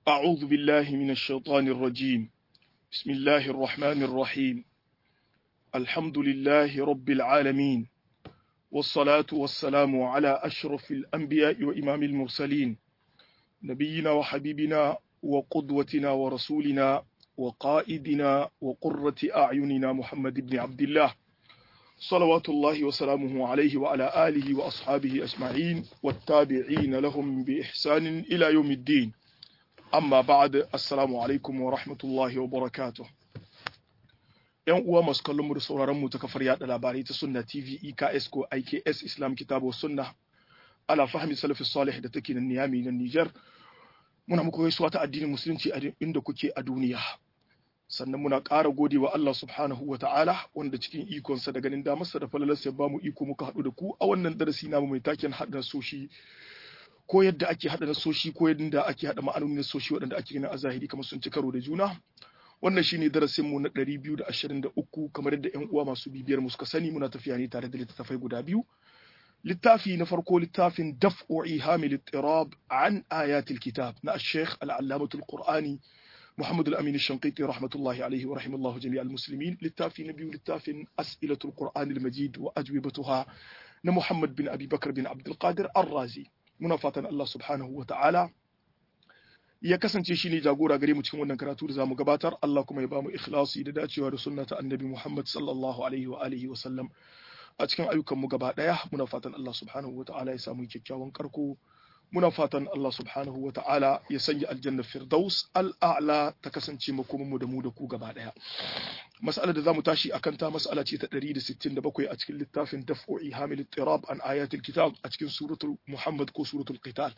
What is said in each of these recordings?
أعوذ بالله من الشيطان الرجيم بسم الله الرحمن الرحيم الحمد لله رب العالمين والصلاة والسلام على أشرف الأنبياء وإمام المرسلين نبينا وحبيبنا وقدوتنا ورسولنا وقائدنا وقرة أعيننا محمد بن عبد الله صلوات الله وسلامه عليه وعلى آله وأصحابه أجمعين والتابعين لهم بإحسان إلى يوم الدين amma ba'ad assalamu alaikum wa rahmatullahi wa barakatuh yan uwa masu kallon mu da sauraron mu ta kafar yada labarai ta sunna tv eks ko iks islam kitabu sunna ala fahmi salafi salih da take nan niyami na niger muna muku gaisuwa ta addinin musulunci a inda kuke a duniya sannan muna ƙara gode wa Allah subhanahu wa ta'ala wanda cikin ikonsa da ganin damarsa da falalarsa ya bamu iko muka haɗu da ku a wannan darasi namu mai taken haɗa soshi ko yadda ake haɗa nasoshi ko yadda ake haɗa ma'anonin nasoshi waɗanda ake ganin a zahiri kamar sun ci karo da juna wannan shine darasin mu na 223 kamar yadda ƴan uwa masu bibiyar mu suka sani muna tafiya ne tare da littattafai guda biyu littafi na farko littafin daf'u ihamil ittirab an ayatil kitab na al-sheikh al-allamatul qur'ani محمد الأمين الشنقيطي رحمة الله عليه ورحمه الله جميع المسلمين للتافي نبي للتافي أسئلة القرآن المجيد وأجوبتها محمد بن أبي بكر بن عبد القادر الرازي muna fatan Allah subhanahu wa ta'ala ya kasance shi ne jagora gare mu cikin wannan karatu da zamu gabatar Allah kuma ya bamu ikhlasi da dacewa da sunna ta annabi Muhammad sallallahu alaihi wa alihi wa sallam a cikin ayyukan mu gaba daya muna fatan Allah subhanahu wa ta'ala ya samu kyakkyawan karko muna fatan Allah subhanahu wa ta'ala ya sanya aljanna firdaus al'a'la ta kasance makomin mu da mu da ku gaba daya mas'alar da zamu tashi akan ta mas'ala ce ta 167 a cikin littafin daf'u ihamil ittirab an ayatul kitab a cikin suratul muhammad ko suratul qital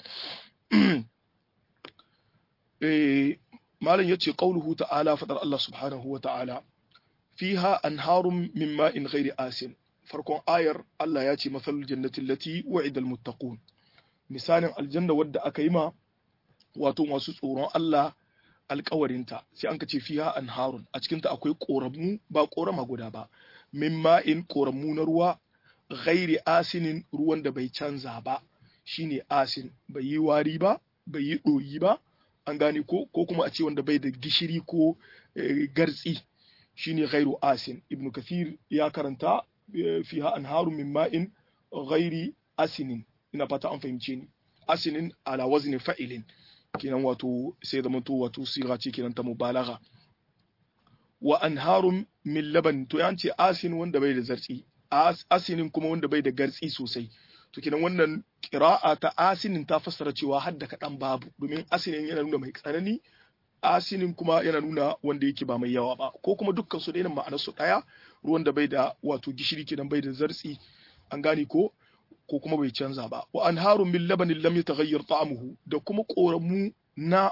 eh malam yace qauluhu ta'ala fadar Allah subhanahu wa ta'ala fiha anharun min ma'in ghairi asin farkon ayar Allah ya ce masalul jannati allati wa'ida almuttaqun misalin aljanna wadda aka yi ma wato masu tsoron Allah alkawarinta sai an ka ce fiha anharun a cikinta akwai koramu ba korama guda ba min ma'in koramu na ruwa ghairi asinin ruwan da bai canza ba shine asin bai yi wari ba bai yi ɗoyi ba an gane ko ko kuma a ce wanda bai da gishiri ko gartsi shine ghairu asin ibn kathir ya karanta fiha anharun min ma'in ghairi asinin ina fata an fahimce ni asinin ala wazni fa'ilin kenan wato sai zama to wato siga ce kenan ta mubalagha wa anharun min laban to yan ce asin wanda bai da zartsi asinin kuma wanda bai da gartsi sosai to kenan wannan qira'a ta asinin ta fassara cewa hadda kaɗan babu domin asinin yana nuna mai tsanani asinin kuma yana nuna wanda yake ba mai yawa ba ko kuma dukkan su daina ma'anar su daya ruwan da bai da wato gishiri kenan bai da zartsi an gane ko ko kuma bai canza ba wa anharun min labanin lam yataghayyar ta'amuhu da kuma koramu na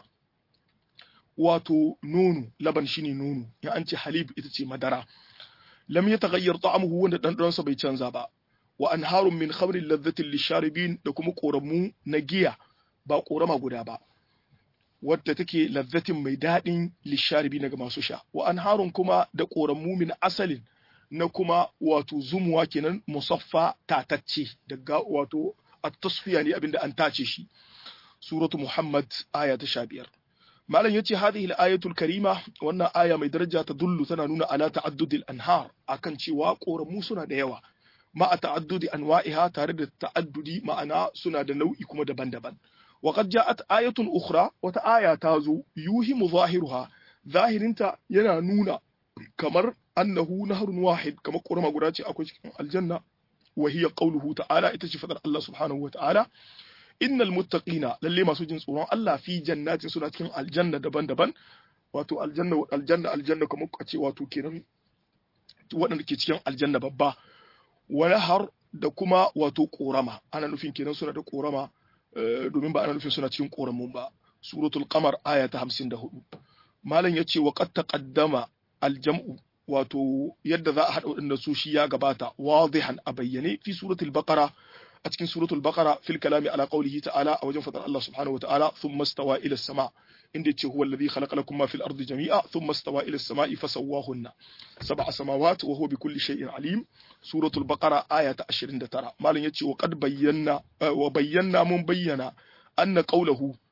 wato nono laban shine nono ya an ce halib ita ce madara lam yataghayyar ta'amuhu wanda dan sa bai canza ba wa anharun min khamrin ladhatin lisharibin da kuma koramu na giya ba korama guda ba wadda take ladhatin mai daɗin lisharibin ga masu sha wa anharun kuma da koramu min asalin na kuma wato zumuwa kenan musaffa tatacce daga wato at-tasfiya ne abinda an tace shi suratu muhammad aya ta 15 malam yace hadhihi al-ayatul karima wannan aya mai daraja ta dullu tana nuna ala ta'addudil anhar akan cewa koramu suna da yawa ma a ta'addudi anwa'iha tare da ta'addudi ma'ana suna da nau'i kuma daban-daban wa qad ja'at ayatun ukhra wata aya ta zo yuhimu zahiruha zahirinta yana nuna kamar annahu nahrun wahid kamar ƙorama guda ce akwai cikin aljanna wa hiya qawluhu ta'ala ita ce fadar Allah subhanahu wa ta'ala innal muttaqina lalle masu jin tsoron Allah fi jannatin suna cikin aljanna daban-daban wato aljanna aljanna aljanna kamar a ce wato kenan waɗanda ke cikin aljanna babba wani har da kuma wato ƙorama ana nufin kenan suna da ƙorama domin ba ana nufin suna cikin ƙoramun ba suratul qamar aya ta 54 malam yace wa qad taqaddama aljam'u wato yadda za a haɗa waɗanda su shi ya gabata wadihan a bayyane fi suratul baqara a cikin suratul baqara fil kalami ala qawlihi ta'ala a wajen fadar Allah subhanahu wa ta'ala thumma stawa ila sama inda yace huwa alladhi khalaqa lakum ma fil ardi jami'a thumma stawa ila as-sama'i fasawwahunna sab'a samawati wa huwa bikulli shay'in alim suratul baqara aya ta 29 malam yace wa qad bayyana wa bayyana mun bayyana anna qawluhu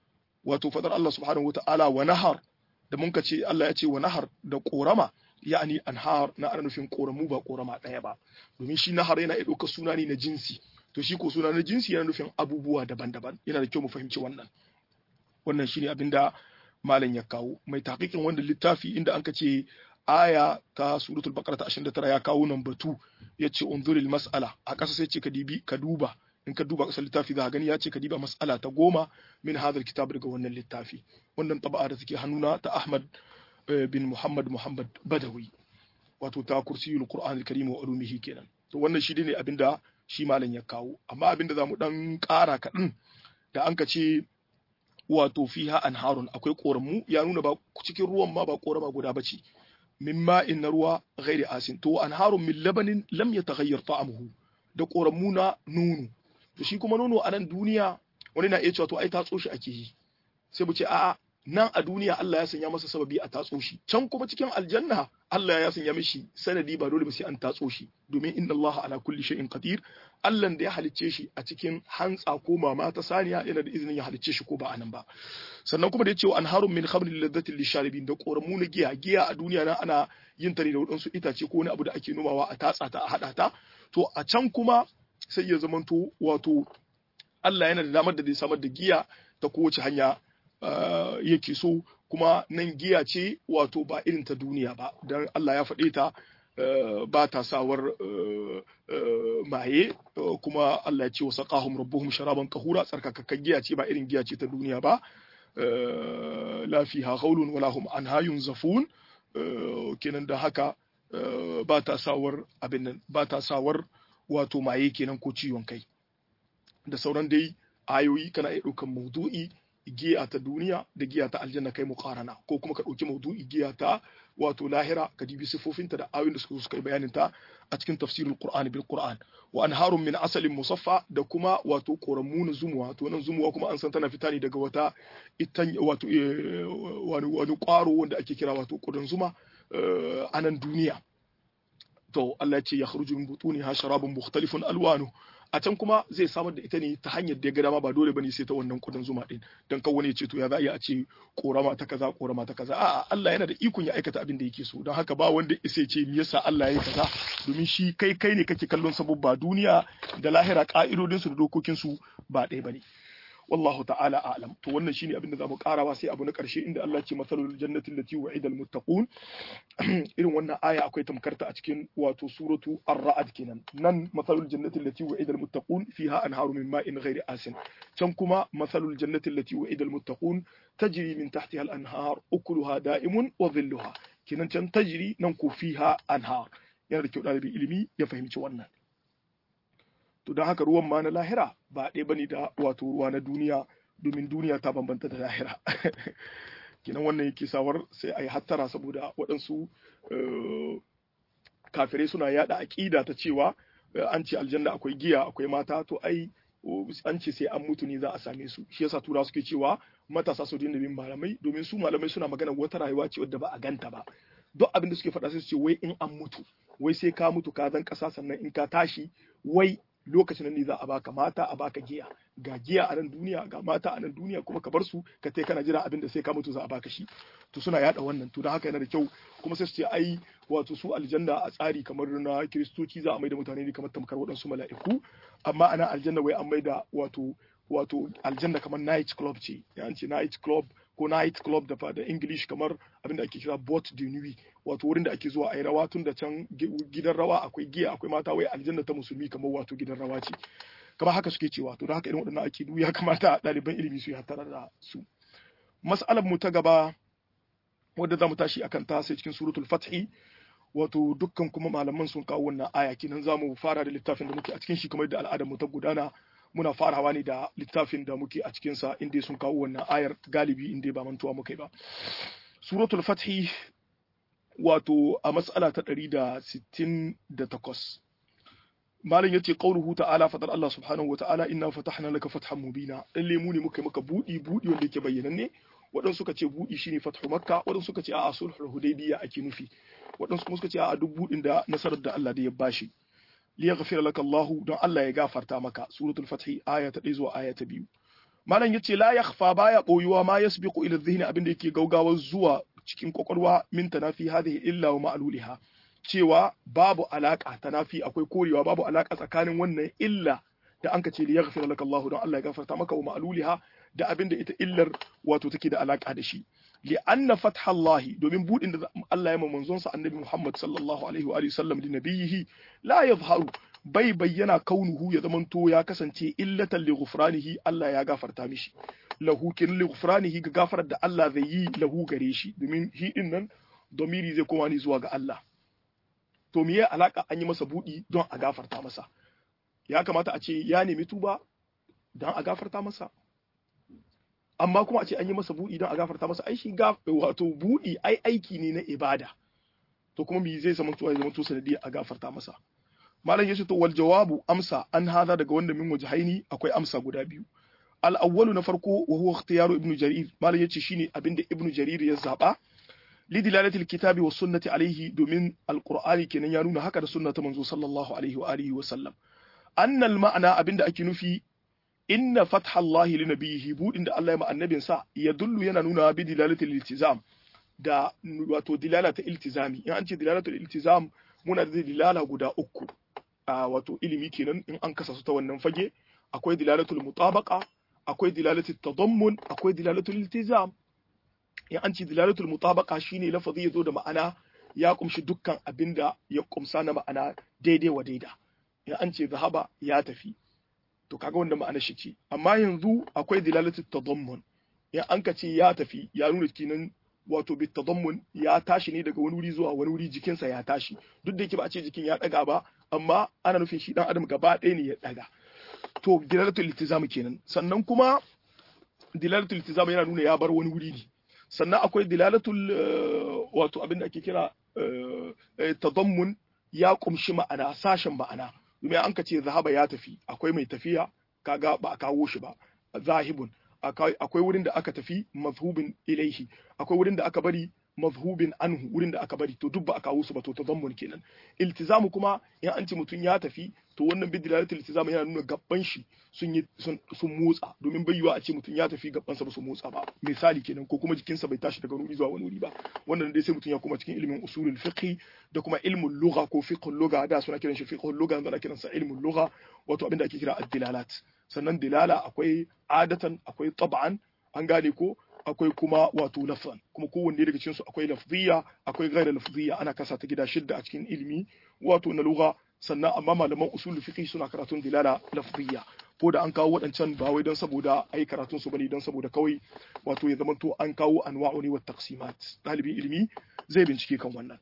wato fadar Allah subhanahu wataala wa nahar da mun ce Allah ya ce wa nahar da korama yani anhar na ana nufin koramu ba korama ɗaya ba domin shi nahar yana iya ɗaukar suna ne na jinsi to shi ko suna na jinsi yana nufin abubuwa daban-daban yana da kyau mu fahimci wannan wannan shine abin da malam ya kawo mai taqiqin wanda littafi inda an ce aya ta suratul baqara ta 29 ya kawo nan batu yace unzuril mas'ala a ƙasa sai ce ka dibi ka duba in ka duba ƙasar littafi za gani ya ce ka diba mas'ala ta goma min hadal kitab daga wannan littafi wannan taba'a da take hannuna ta Ahmad bin Muhammad Muhammad Badawi wato ta kursiyul Qur'an al-Karim wa ulumihi kenan to wannan shi ne abinda shi malam ya kawo amma abinda zamu dan ƙara kaɗan da an ka ce wato fiha anharun akwai koramu ya nuna ba cikin ruwan ma ba korama guda bace min ma'in na ruwa ghairi asin to anharun min labanin lam yataghayyar ta'amuhu da koramu na nono to shi kuma nono a nan duniya wani na iya cewa to ai tatso shi ake yi sai mu ce a'a nan a duniya Allah ya sanya masa sababi a tatso shi can kuma cikin aljanna Allah ya sanya mishi sanadi ba dole ba sai an tatso shi domin inna Allah ala kulli shay'in qadir Allah da ya halicce shi a cikin hantsa ko mama ta saniya yana da izinin ya halicce shi ko ba anan ba sannan kuma da ya ce wa anharun min khamrin ladhatin lisharibin da koramu na giya giya a duniya nan ana yin ta ne da wadansu itace ko wani abu da ake nomawa a tatsa ta a hada ta to a can kuma sai ya zamanto wato Allah yana da damar da zai samar da giya ta kowace hanya yake so kuma nan giya ce wato ba irin ta duniya ba don Allah ya faɗe ta ba ta sawar maye kuma Allah ya ce wa saqahum rabbuhum sharaban kahura tsarkakakken giya ce ba irin giya ce ta duniya ba la fiha ghaulun wala hum anha yunzafun kenan da haka ba ta sawar abin nan ba ta sawar wato maye kenan ko ciwon kai da sauran dai ayoyi kana iya ɗaukan maudu'i giya ta duniya da giya ta aljanna kai muqarana ko kuma ka ɗauki maudu'i giya ta wato lahira ka dibi sifofinta da ayoyin da suka suka yi bayanin ta a cikin tafsirul qur'ani bil qur'an wa anharun min asalin musaffa da kuma wato koramu na zumuwa to nan zumuwa kuma an san tana fita ne daga wata itan wato wani wani kwaro wanda ake kira wato kudan zuma a nan duniya to Allah ya ce ya kharuju min butuniha sharabun mukhtalifun alwanu a can kuma zai samar da ita ne ta hanyar da ya ga dama ba dole bane sai ta wannan kudin zuma din dan kan wani ya ce to ya za a ce korama ta kaza korama ta kaza a'a Allah yana da ikon ya aikata abin da yake so don haka ba wanda isa ce me yasa Allah ya yi kaza domin shi kai kai ne kake kallon sababba duniya da lahira ka'idodin su da dokokin su ba ɗaya bane wallahu ta'ala a'lam to wannan shine abin da zamu karawa sai abu na karshe inda Allah ce masalul jannati allati wa'ida almuttaqun irin wannan aya akwai tamkarta a cikin wato suratu ar-ra'd kenan nan masalul jannati allati wa'ida almuttaqun fiha anharu min ma'in ghairi asin can kuma masalul jannati allati wa'ida almuttaqun tajri min tahtiha al-anhar ukuluha da'imun wa dhilluha kenan can tajri nan ko fiha anhar yana da kyau ɗalibin ilimi ya fahimci wannan to don haka ruwan ma na lahira ba ɗaya bane da wato ruwa na duniya domin duniya ta bambanta da lahira kinan wannan yake sawar sai a yi hattara saboda waɗansu kafirai suna yada aƙida ta cewa an ce aljanna akwai giya akwai mata to ai an ce sai an mutu ne za a same su shi yasa tura suke cewa matasa su dinga bin malamai domin su malamai suna magana wata rayuwa ce wadda ba a ganta ba duk abin da suke faɗa sai su ce wai in an mutu wai sai ka mutu ka zan ƙasa sannan in ka tashi wai lokacin ne za a baka mata a baka giya ga giya a nan duniya ga mata a nan duniya kuma ka bar su ka tai kana jira abin da sai ka mutu za a baka shi to suna yada wannan to don haka yana da kyau kuma sai su ce ai wato su aljanna a tsari kamar na kiristoci za a maida mutane ne kamar tamkar waɗansu mala'iku amma ana aljanna wai an maida wato wato aljanna kamar night club ce ya ce night club ko night club da da english kamar abin da ake kira bot de nuit wato wurin da ake zuwa a yi rawa tun da can gidan rawa akwai giya akwai mata wai aljanna ta musulmi kamar wato gidan rawa ce kamar haka suke cewa to da haka irin waɗannan ake ya kamata ɗaliban ilimi su yi hatara da su mas'alar mu ta gaba wadda za mu tashi akan ta sai cikin suratul fathi wato dukkan kuma malaman sun kawo wannan aya kenan za mu fara da littafin da muke a cikin shi kamar da al'adar mu ta gudana muna farawa ne da littafin da muke a cikinsa inda sun kawo wannan ayar galibi inda ba mantuwa muka yi ba suratul fathi wato a matsala ta 168 malam yace qauluhu ta'ala fadar Allah subhanahu wa ta'ala inna fatahna laka fathan mubina lalle mu ne muka maka budi budi wanda yake bayyananne waɗansu suka ce budi shine fathu makka waɗansu suka ce a'a sulhul hudaybiya ake nufi waɗansu kuma suka ce a'a duk budin da nasarar da Allah da ya bashi liyaghfira laka Allah don Allah ya gafarta maka suratul fath aya ta 1 zuwa aya ta 2 malam yace la yakhfa baya boyuwa ma yasbiqu ila dhihni abinda yake gaugawar zuwa cikin kwakwalwa min tanafi hadhihi illa wa ma'luliha cewa babu alaka tanafi akwai korewa babu alaka tsakanin wannan illa da anka ce li yaghfir laka Allah don Allah ya gafarta maka wa ma'luliha da abinda ita illar wato take da alaka da shi li anna fatha Allah domin budin da Allah ya manzon sa annabi Muhammad sallallahu alaihi wa sallam da nabiyihi la yadhharu bai bayyana kaunuhu ya zamanto ya kasance illatan li ghufranihi Allah ya gafarta mishi lahu kin li ghufranihi ga gafarar da Allah zai yi lahu gare shi domin hi din nan domiri zai koma ni zuwa ga Allah to me ya alaka an yi masa budi don a gafarta masa ya kamata a ce ya nemi tuba don a gafarta masa amma kuma a ce an yi masa budi don a gafarta masa ai shi wato budi ai aiki ne na ibada to kuma me zai zama to ya zama to sanadiyar a gafarta masa malam yace to wal jawabu amsa an hada daga wanda min wajhaini akwai amsa guda biyu al awwalu na farko wa huwa ikhtiyaru ibnu jarir malam yace shine abinda ibnu jarir ya zaba li dilalati alkitabi was sunnati alayhi domin alqur'ani kenan ya nuna haka da sunna ta manzo sallallahu alaihi wa alihi wa sallam anna al ma'ana abinda ake nufi inna fatha Allah li nabiyhi budin da Allah ya ma annabin sa yadullu yana nuna bi dilalati iltizam da wato dilalata iltizami in an ce dilalatu iltizam muna da dilala guda uku a wato ilimi kenan in an kasa su ta wannan fage akwai dilalatul mutabaqa akwai dilalatul tadammun akwai dilalatul iltizam in an ce dilalatul mutabaqa shine lafazi yazo da ma'ana ya kumshi dukkan abinda ya kumsa na ma'ana daidai wa daida in an ce zahaba ya tafi to kaga wanda ma'ana shi ce amma yanzu akwai dilalatul tadammun in an ka ce ya tafi ya nuna kenan wato bitadammun ya tashi ne daga wani wuri zuwa wani wuri jikinsa ya tashi duk da yake ba a ce jikin ya daga ba amma ana nufin shi dan adam gaba ɗaya ne ya daga to dilalatul iltizam kenan sannan kuma dilalatul iltizam yana nuna ya bar wani wuri ne sannan akwai dilalatul wato abin da ake kira tadammun ya kumshi ma'ana sashen ma'ana domin an ka ce zahaba ya tafi akwai mai tafiya kaga ba a kawo shi ba zahibun akwai wurin da aka tafi mazhubin ilaihi akwai wurin da aka bari mazhubin anhu wurin da aka bari to duk ba a kawo su ba to tazammun kenan iltizamu kuma in an ce mutum ya tafi to wannan bi dilalatul iltizamu yana nuna gabban shi sun yi sun motsa domin bai yiwa a ce mutum ya tafi gabban sa ba su motsa ba misali kenan ko kuma jikinsa bai tashi daga wuri zuwa wani wuri ba wannan dai sai mutum ya kuma cikin ilimin usulul fiqh da kuma ilmul lugha ko fiqhul lugha da suna kiran shi fiqhul lugha da kiran sa ilmul lugha wato abinda ake kira ad-dilalat sannan dilala akwai adatan akwai tab'an an gane ko akwai kuma wato lafzan kuma kowanne daga cikin su akwai lafziya akwai ghaira lafziya ana kasa ta gida shidda a cikin ilimi wato na lugha sannan amma malaman usul fiqh suna karatun dilala lafziya ko da an kawo waɗancan ba wai don saboda ai karatun su bane don saboda kawai wato ya zamanto an kawo anwa'u ne wa taqsimat dalibin ilimi zai bincike kan wannan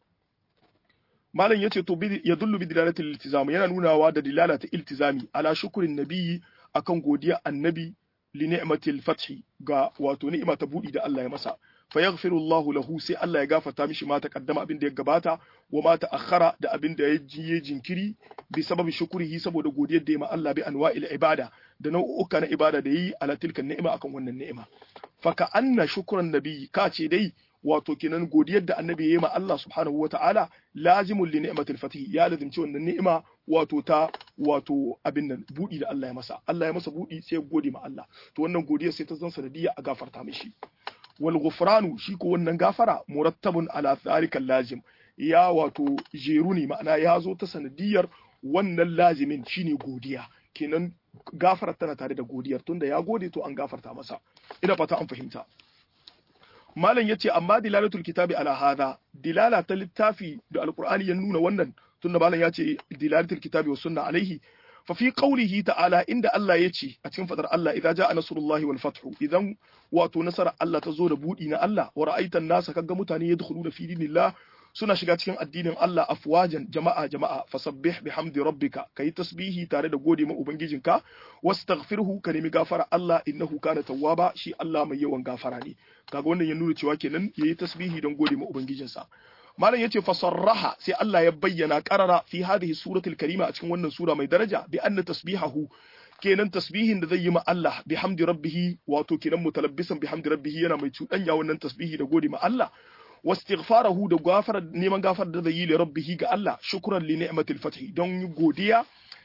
malam yace to ya dullu bi dilalatil iltizam yana nunawa da dilala ta iltizami ala shukrin nabiyyi akan godiya annabi li ni'matil fathi ga wato ni'ima ta budi da Allah ya masa fa yaghfiru Allahu lahu sai Allah ya gafarta mishi ma taqaddama abin da ya gabata wa ma ta'akhkhara da abin da ya jiye jinkiri bi sababi shukrihi saboda godiyar da ya ma Allah bi anwa'il ibada da nau'uka na ibada da yi ala tilka ni'ima akan wannan ni'ima fa ka anna shukran nabi ka ce dai wato kenan godiyar da annabi ya yi ma Allah subhanahu wa ta'ala lazimul li ni'matil fatih ya lazimci wannan ni'ima wato ta wato abin nan budi da Allah ya masa Allah ya masa budi sai ya gode ma Allah to wannan godiyar sai ta zan sanadiyya a gafarta mishi wal ghufranu shi ko wannan gafara murattabun ala tharika lazim ya wato jeru ne ma'ana ya zo ta sanadiyar wannan lazimin shine godiya kenan gafarar tana tare da godiyar tunda ya gode to an gafarta masa ina fata an fahimta malam yace amma dilalatul kitabi ala hadha dilala ta littafi da alqur'ani ya nuna wannan tunda malam yace dilalatul kitabi was sunna alaihi fa fi qawlihi ta'ala inda Allah yace a cikin fadar Allah idza jaa nasrullahi wal fathu idan wato nasara Allah ta zo da budi na Allah wa ra'aitan nasa kaga mutane yadkhuluna fi dinillah suna shiga cikin addinin Allah afwajan jama'a jama'a fasabbih bihamdi rabbika kai tasbihi tare da gode ma ubangijinka wastaghfirhu ka nemi gafara Allah innahu kana tawwaba shi Allah mai yawan gafara ne kaga wannan ya nuna cewa kenan yayi tasbihi don gode ma ubangijinsa malam yace fasarraha sai Allah ya bayyana qarara fi hadhihi suratul karima a cikin wannan sura mai daraja bi anna tasbihahu kenan tasbihin da zai yi ma Allah bihamdi rabbih wato kenan mutalabbisan bihamdi rabbih yana mai cuɗanya wannan tasbihi da gode ma Allah واستغفاره da gafara neman gafar da zai yi li rabbihi ga Allah shukran li ni'matil fath don godiya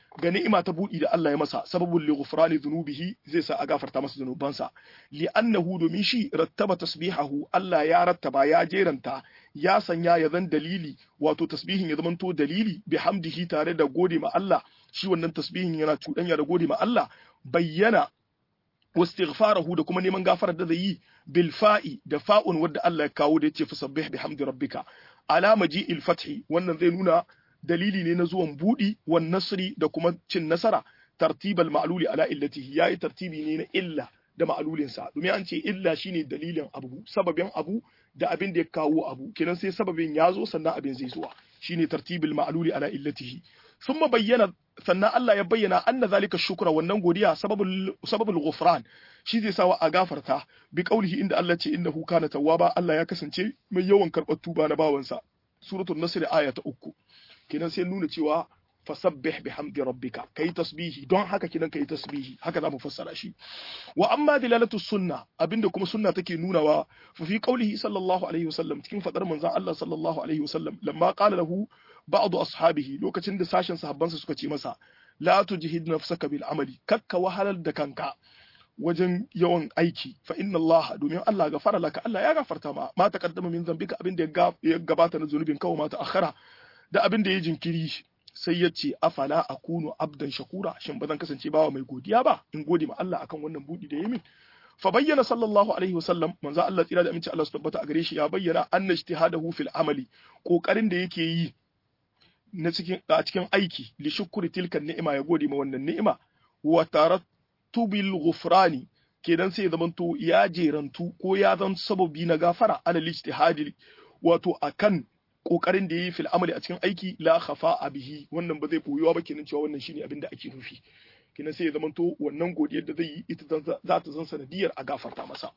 ga ni'ima ta buɗi da Allah ya masa sababul li ghufrani dhunubihi zai sa a gafarta masa zunubansa li annahu domin shi rattaba tasbihahu Allah ya rattaba ya jeranta ya sanya ya zan dalili wato tasbihin ya zamanto dalili bi hamdihi tare da gode ma Allah shi wannan tasbihin yana cuɗanya da gode ma Allah bayyana wastighfarahu da kuma neman gafarar da zai yi bil fa'i da fa'un wadda Allah ya kawo da yace fasabbih bihamdi rabbika alama ji'il fathi wannan zai nuna dalili ne na zuwan budi wan nasri da kuma cin nasara tartibal ma'luli ala illatihi yayi tartibi ne na illa da ma'lulin sa domin an ce illa shine dalilin abu sababin abu da abin da ya kawo abu kenan sai sababin ya zo sannan abin zai zuwa shine tartibul ma'luli ala illatihi thumma bayyana sannan Allah ya bayyana anna zalika shukra wannan godiya sababul sababul ghufran shi zai sawa a gafarta bi qaulihi inda Allah ce innahu kana tawwaba Allah ya kasance mai yawan karɓar tuba na bawansa suratul nasr aya ta uku kenan sai nuna cewa fasabbih bihamdi rabbika kai tasbihi don haka kinan kai tasbihi haka zamu fassara shi wa amma dilalatu sunna abinda kuma sunna take nunawa fa fi qaulihi sallallahu alaihi wasallam cikin fadar manzon Allah sallallahu alaihi wasallam lamma qala lahu ba'd ashabihi lokacin da sashen sahabbansa suka ce masa la tujhid nafsaka bil amali kakka wahalar da kanka wajen yawan aiki fa inna Allah domin Allah gafara laka Allah ya gafarta ma ma taqaddama min zambika abin da ya gabata na zunubin kawo ma ta akhara da abin da ya jinkiri sai ya ce afala akunu abdan shakura shin ba zan kasance bawa mai godiya ba in gode ma Allah akan wannan budi da ya min fa bayyana sallallahu alaihi wasallam manzo Allah tsira da aminci Allah su tabbata a gare shi ya bayyana anna ijtihadahu fil amali kokarin da yake yi na cikin a cikin aiki li shukri tilkan ni'ima ya gode ma wannan ni'ima wa tarattubil ghufrani kenan sai ya zamanto ya jerantu ko ya zan sababi na gafara ala ijtihadi wato akan kokarin da yayi fil amali a cikin aiki la khafa bihi wannan ba zai boyuwa ba kenan cewa wannan shine abin da ake nufi kenan sai ya zamanto wannan godiyar da zai yi ita za ta zan sanadiyar a gafarta masa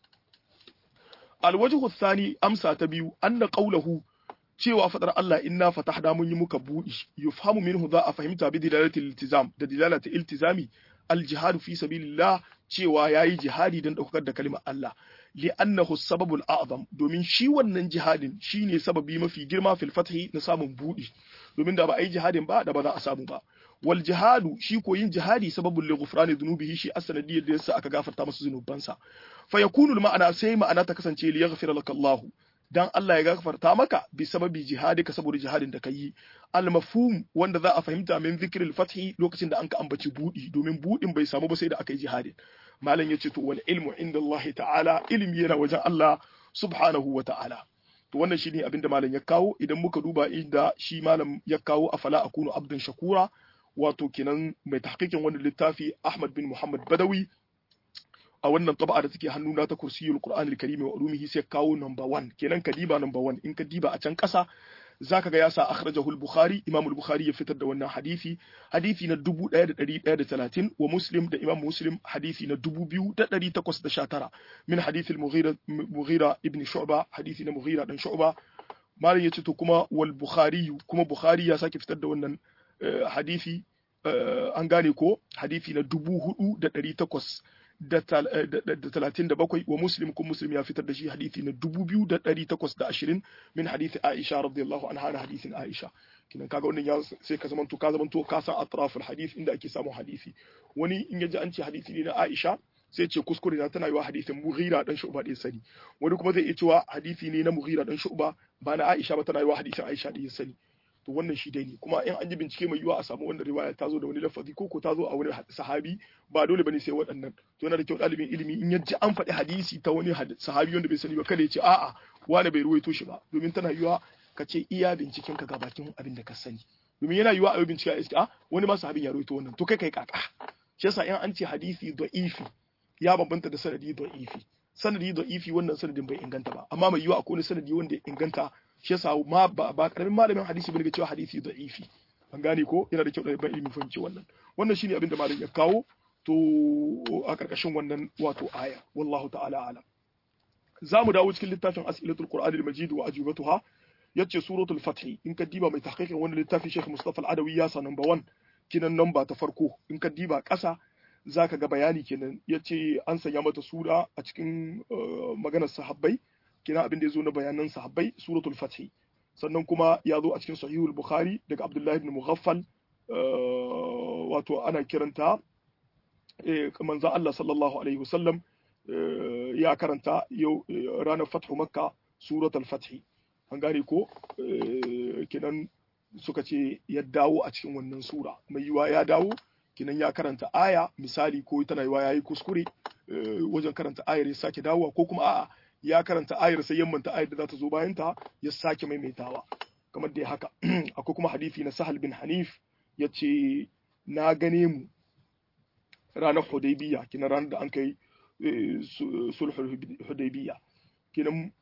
alwajhu thani amsa ta biyu anna qawluhu cewa fadar Allah inna fatahna mun yi muka budi yufhamu minhu za a fahimta bi dilalatil iltizam da dilalatil iltizami aljihadu fi sabilillah cewa yayi jihadi don daukar da kalimar Allah li'annahu sababul a'zam domin shi wannan jihadin shine sababi mafi girma fil fathi na samun budi domin da ba a yi jihadin ba da ba za a samu ba wal jihadu shi ko yin jihadi sababul li ghufrani dhunubihi shi asanadiyar da yasa aka gafarta masa zunubansa fa yakunu ma'ana sai ma'ana ta kasance li yaghfira laka Allah dan Allah ya gafarta maka bi sababi jihadika saboda jihadin da kai al mafhum wanda za a fahimta min zikril fathi lokacin da an ka ambaci budi domin budin bai samu ba sai da aka yi jihadin malam yace to wal ilmu inda Allah ta'ala ilmi yana wajen Allah subhanahu wa ta'ala to wannan shine abinda malam ya kawo idan muka duba inda shi malam ya kawo afala akunu abdan shakura wato kenan mai tahqiqin wannan littafi Ahmad bin Muhammad Badawi a wannan taba'a da take hannuna ta kursiyul Qur'an al-Karim wa ulumihi sai kawo number 1 kenan ka diba number 1 in ka diba a can kasa zaka ga ya sa akhrajahu al-Bukhari Imam al-Bukhari ya fitar da wannan hadisi hadisi na 1130 wa Muslim da Imam Muslim hadisi na 2819 min hadisi al-Mughira Mughira ibn Shu'ba hadisi na Mughira dan Shu'ba malam yace to kuma wal Bukhari kuma Bukhari ya sake fitar da wannan hadisi an gane ko hadisi na 4800 da talatin da bakwai wa muslim kun muslim ya fitar da shi hadithi na dubu biyu da ɗari takwas da ashirin min hadithi aisha radiyallahu anha na hadithin aisha kinan kaga wannan ya sai ka zamanto ka zamanto ka san atraful hadith inda ake samun hadisi wani in yaji an ce hadisi ne na aisha sai ce kuskure na tana yiwa hadisin mughira dan shu'ba da sani wani kuma zai iya cewa hadisi ne na mughira dan shu'ba ba na aisha ba tana yiwa hadisin aisha da sani to wannan shi dai ne kuma in an ji bincike mai yiwa a samu wannan riwaya ta zo da wani lafazi ko ko ta zo a wani sahabi ba dole bane sai waɗannan to yana da kyau ɗalibin ilimi in yaji an faɗi hadisi ta wani sahabi wanda bai sani ba kada ya ce a'a wani bai ruwaito shi ba domin tana yiwa ka ce iya binciken ka ga bakin abin da ka sani domin yana yiwa a yi bincike a iska a wani ma sahabin ya ruwaito wannan to kai kai kaka shi yasa in an ce hadisi da'ifi ya bambanta da sanadi da'ifi sanadi da'ifi wannan sanadin bai inganta ba amma mai yiwa akwai wani sanadi wanda ya inganta shi yasa ma ba karamin malamin hadisi bane ga cewa hadisi da'ifi an gane ko yana da kyau da ban ilimi fahimci wannan wannan shine abin da malam ya kawo to a karkashin wannan wato aya wallahu ta'ala alam za mu dawo cikin littafin as'ilatul qur'ani al-majid wa ajubatuha yace suratul fath in ka diba mai tahqiqin wannan littafi Sheikh Mustafa al-Adawi ya sa number 1 kinan number ta farko in ka diba ƙasa zaka ga bayani kenan yace an sanya mata sura a cikin maganar sahabbai kina abin da ya zo na bayanan sahabbai suratul fath sannan kuma ya zo a cikin sahihul bukhari daga abdullahi ibn mughaffal wato ana kiranta manzo Allah sallallahu alaihi wasallam ya karanta yau ranar fathu makka suratul fathi an gane ko kinan suka ce ya dawo a cikin wannan sura mai yiwa ya dawo kinan ya karanta aya misali ko tana yiwa yayi kuskure wajen karanta ayar ya sake dawowa ko kuma a'a ya karanta ayar sai yammanta ayar da za ta zo bayan ta ya sake maimaitawa kamar dai haka akwai kuma hadisi na Sahal bin Hanif yace na gane mu ranar Hudaybiya kinan ranar da an kai sulhul Hudaybiya kinan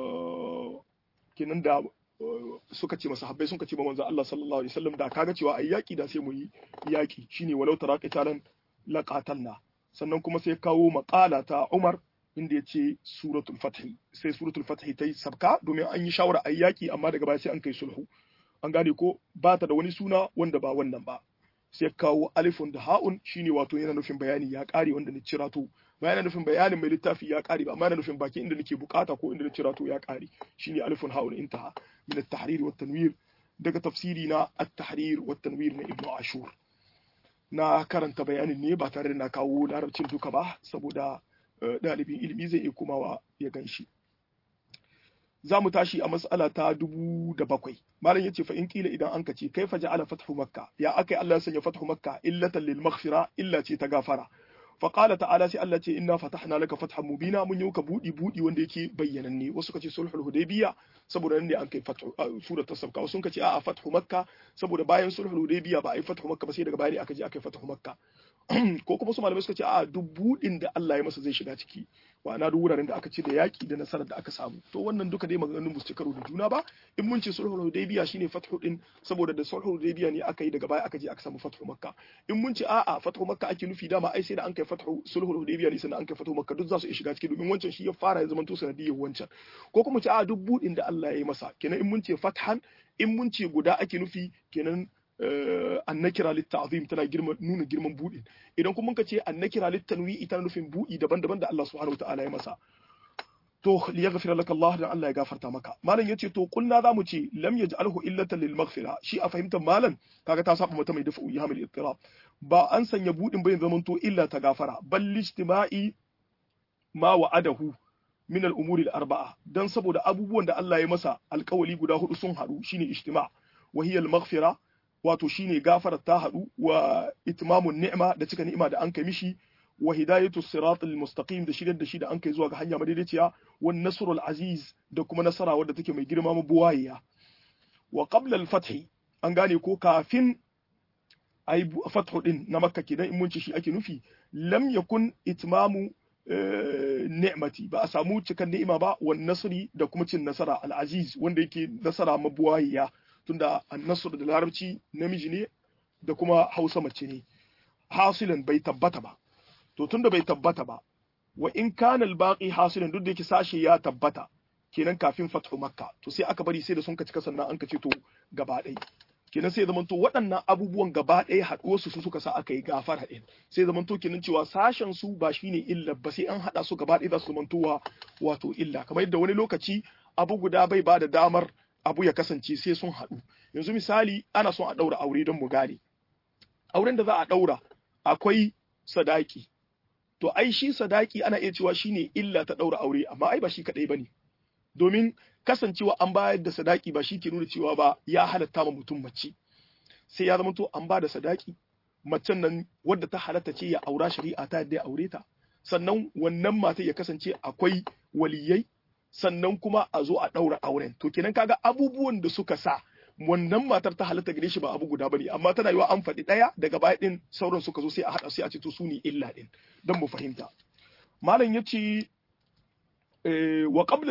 kinan da suka ce masahabbai sun ce ma manzo Allah sallallahu alaihi wasallam da kaga cewa ai yaki da sai mu yi yaki shine walau taraqitalan laqatalna sannan kuma sai kawo maqala ta Umar inda ya ce suratul fath sai suratul fath ta yi sabka domin an yi shawara ai yaki amma daga baya sai an kai sulhu an gane ko ba ta da wani suna wanda ba wannan ba sai kawo alifun da ha'un shine wato yana nufin bayani ya kare wanda ni cira to ba yana nufin bayanin mai littafi ya kare ba amma yana nufin baki inda nake bukata ko inda na cira to ya kare shine alifun ha'un intaha min at-tahrir wa tanwir daga tafsiri na at-tahrir wa tanwir na ibnu ashur na karanta bayanin ne ba tare da na kawo larabcin duka ba saboda ɗalibin ilimi zai iya kumawa ya gan shi za mu tashi a mas'ala ta dubu da bakwai malam yace fa in kila idan an kace kaifa ja'ala fathu makka ya akai Allah ya sanya fathu makka illatan lil maghfira illa ce ta gafara fa qala ta'ala sai Allah ce inna fatahna laka fathan mubina mun yi ka budi budi wanda yake bayyananne wasu kace sulhul hudaybiya saboda nan ne an kai fathu surat tasabka wasu kace a'a fathu makka saboda bayan sulhul hudaybiya ba a yi fathu makka ba sai daga baya ne aka je aka yi fathu makka ko kuma su malamai suka ce a duk budin da Allah ya masa zai shiga ciki na duk wuraren da aka ce da yaki da nasarar da aka samu to wannan duka dai maganganun musu karo da juna ba in mun ce sulhul hudaybiya shine fathu din saboda da sulhul hudaybiya ne aka yi daga baya aka je aka samu fathu makka in mun ce a'a fathu makka ake nufi dama ai sai da an kai fathu sulhul hudaybiya ne sannan an kai fathu makka duk za su shiga ciki domin wancan shi ya fara ya zamanto sanadiyyar wancan ko kuma ce a'a duk budin da Allah ya yi masa kenan in mun ce fathan in mun ce guda ake nufi kenan annakira litta'zim tana girma nuna girman buɗe idan kuma ka ce annakira littanwi tana nufin buɗi daban-daban da Allah subhanahu wataala ya masa to li yaghfira laka Allah dan Allah ya gafarta maka malam yace to kulna zamu ce lam yaj'alhu illatan lil maghfira shi a fahimtar malam kaga ta saba mata mai dafa uyi hamil ittirab ba an sanya buɗin bayin zaman to illa ta gafara bal ijtima'i ma wa'adahu min al-umuri al-arba'a dan saboda abubuwan da Allah ya masa alƙawali guda hudu sun haɗu shine ijtima' wa hiya al-maghfira wato shine gafarar ta haɗu wa itmamun ni'ma da cika ni'ima da an kai mishi wa hidayatu siratal mustaqim da shiryar da shi da an kai zuwa ga hanya madaidaiciya wa nasrul aziz da kuma nasara wadda take mai girma mabuwayya wa qabla al-fath an gane ko kafin ai fathu din na makka kidan in mun ci shi ake nufi lam yakun itmamu ni'mati ba a samu cikan ni'ima ba wa nasri da kuma cin nasara al-aziz wanda yake nasara mabuwayya tunda annasr da larabci namiji ne da kuma hausa mace ne hasilan bai tabbata ba to tunda bai tabbata ba wa in kana al-baqi hasilan duk da yake sashe ya tabbata kenan kafin fathu makka to sai aka bari sai da sun ka cika sannan an ka ce to gaba ɗaya kenan sai zaman to waɗannan abubuwan gaba ɗaya haɗuwar su suka sa aka yi gafara ɗin sai zaman to kenan cewa sashen su ba shine illa ba sai an haɗa su gaba ɗaya za su zaman wato illa kamar yadda wani lokaci abu guda bai ba da damar abu ya kasance sai sun haɗu yanzu misali ana son a ɗaura aure don mu gane auren da za a ɗaura akwai sadaki to ai shi sadaki ana iya cewa shine illa ta ɗaura aure amma ai ba shi kaɗai bane domin kasancewa an bayar da sadaki ba shi ke nuna cewa ba ya halatta ma mutum mace sai ya zama to an ba da sadaki macen nan wadda ta halatta ce ya aura shari'a ta yadda ya aure ta sannan wannan mata ya kasance akwai waliyai sannan kuma a zo a ɗaura auren to kenan kaga abubuwan da suka sa wannan matar ta halatta gare shi ba abu guda bane amma tana yiwa an faɗi ɗaya daga baya ɗin sauran suka zo sai a haɗa sai a ce to su ne illa ɗin don mu fahimta malam ya ce wa qabla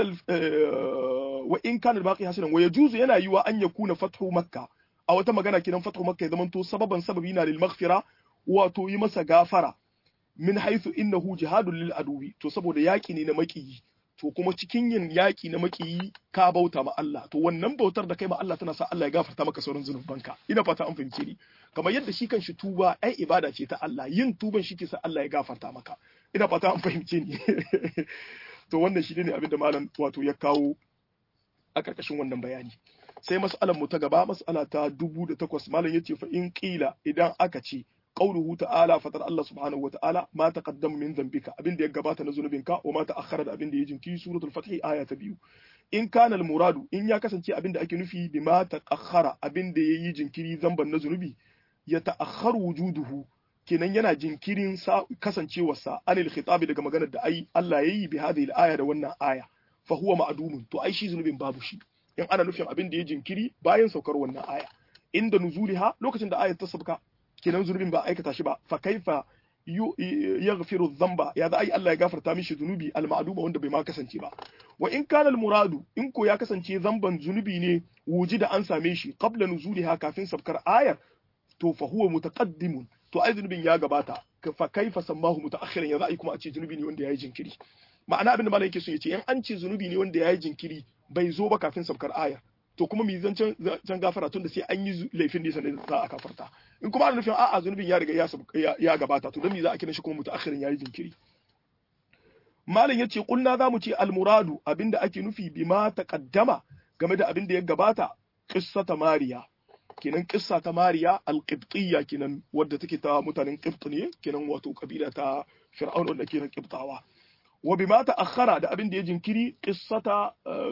wa in kana baqi hasilan wa yajuzu yana yiwa an yakuna fathu makka a wata magana kidan fathu makka ya zamanto sababan sababi na lil maghfira wato yi masa gafara min haythu innahu jihadun lil aduwi to saboda yaki ne na makiyi to kuma cikin yin yaƙi na makiyi ka bauta ma Allah to wannan bautar da kai ma Allah tana sa Allah ya gafarta maka sauran zunubanka ina fata an fahimce ni kamar yadda shi kanshi tuba ai ibada ce ta Allah yin tuban shi ke sa Allah ya gafarta maka ina fata an fahimce ni to wannan shi ne abin da malam wato ya kawo a karkashin wannan bayani sai mas'alar mu ta gaba mas'ala ta dubu da takwas malam yace fa in qila idan aka ce qauluhu ta'ala fatar Allah subhanahu wa ta'ala ma taqaddama min dhanbika abinda ya gabata na zunubinka wa ma ta'akhkhara da abinda ya jinkiri suratul fath aya ta biyu in kana muradu in ya kasance abinda ake nufi bi ma ta'akhkhara abinda yayi jinkiri zamban na zunubi ya ta'akhkharu wujuduhu kenan yana jinkirin kasancewarsa anil khitabi daga maganar da ai Allah yayi bi hadhihi al-aya da wannan aya fa huwa ma'dumun to ai shi zunubin babu shi in ana nufin abin da ya jinkiri bayan saukar wannan aya inda nuzuliha lokacin da ayat ta sabka kenan zunubin ba aikata shi ba fa kaifa yaghfiru dhanba ya da ai Allah ya gafarta mishi zunubi al-ma'duma wanda bai ma kasance ba wa in kana al-muradu in ko ya kasance zamban zunubi ne wuji da an same shi qabla nuzuliha kafin sabkar ayar to fa huwa mutaqaddimun to ai zunubin ya gabata fa kaifa sammahu mutaakhiran ya za'i kuma a ce zunubi ne wanda yayi jinkiri ma'ana abin da malam yake so ya ce in an ce zunubi ne wanda yayi jinkiri bai zo ba kafin sabkar aya to kuma mi zancen can gafara tun da sai an yi laifin da sanin za a kafarta in kuma ana nufin a'a zunubin ya riga ya ya gabata to dan me za a kira shi kuma mutaakhirin yayi jinkiri malam yace kulna za mu ce almuradu abinda ake nufi bima taqaddama game da abin da ya gabata qissata mariya kenan kissa ta mariya alqibtiyya kenan wadda take ta mutanen qibt ne kenan wato kabila ta fir'aun wanda kenan qibtawa wa bima ta'akhkhara da abin da ya jinkiri qissata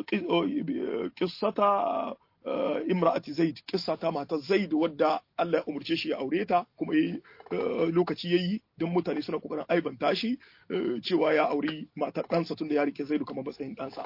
qissata imra'ati zaid qissata matar zaid wadda Allah ya umurce shi ya aure ta kuma lokaci yayi don mutane suna kokarin aibanta shi cewa ya auri matar ɗansa tunda ya rike zaidu kamar matsayin ɗansa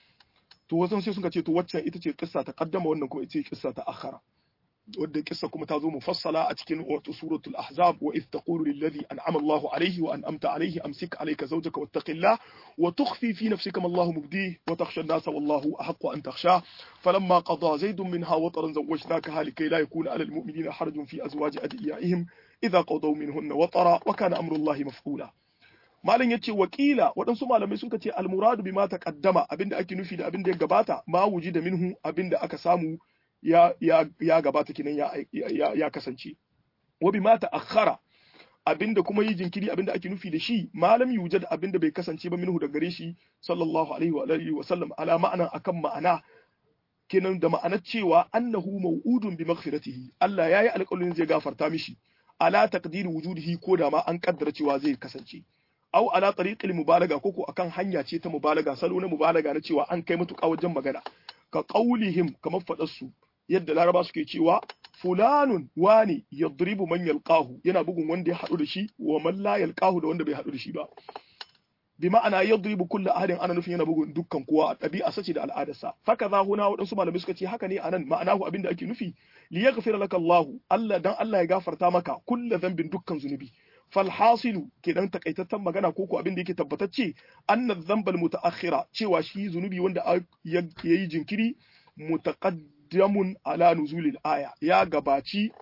to wasan sai suka ce to waccan ita ce kissa ta kaddama wannan kuma ita ce kissa ta akhara wadda kissa kuma ta zo mufassala a cikin wato suratul ahzab wa idh taqulu lil ladhi an'ama Allahu alayhi wa an'amta alayhi amsik alayka zawjaka wattaqillah wa tukhfi fi nafsika ma Allahu mubdih wa takhsha an-nasa wallahu ahaqqu an takhsha falamma qada zaydun minha wataran zawwajnakaha likay la yakuna 'ala al-mu'minina harajun fi azwaji adiyaihim idha qadaw minhunna watara wa kana amru Allahi maf'ula malam yace wakila waɗansu malamai suka ce almuradu bima taqaddama abinda ake nufi da abinda ya gabata ma da minhu abinda aka samu ya ya ya gabata kinan ya ya, ya kasance wa bima ta'akhkhara abinda kuma yi jinkiri abinda ake nufi da shi malam yujad abinda bai kasance ba minhu da gare shi sallallahu alaihi wa alihi wa sallam ala ma'ana akan ma'ana kenan da ma'anar cewa annahu maw'udun bi maghfiratihi Allah yayi alƙawarin zai gafarta mishi ala taqdiri wujudihi ko da ma an kaddara cewa zai kasance au ala tariqil mubalaga koko akan hanya ce ta mubalaga salo na mubalaga na cewa an kai mutuƙa wajen magana ka qaulihim kamar fadar su yadda laraba suke cewa fulanun wani yadribu man yalqahu yana bugun wanda ya hadu da shi wa man la yalqahu da wanda bai hadu da shi ba bi ma'ana yadribu kullu ahadin ana nufin yana bugun dukkan kowa a ɗabi'a sace da al'adarsa faka za huna waɗansu malamai suka ce haka ne anan ma'anahu abinda ake nufi li yaghfira laka Allah Allah dan Allah ya gafarta maka kullu dhanbin dukkan zunubi falhasilu kenan takaitaccen magana ko ko abin da yake tabbatacce anna dhanbal mutaakhira cewa shi zunubi wanda yayi jinkiri mutaqaddamun ala nuzulil aya ya gabaci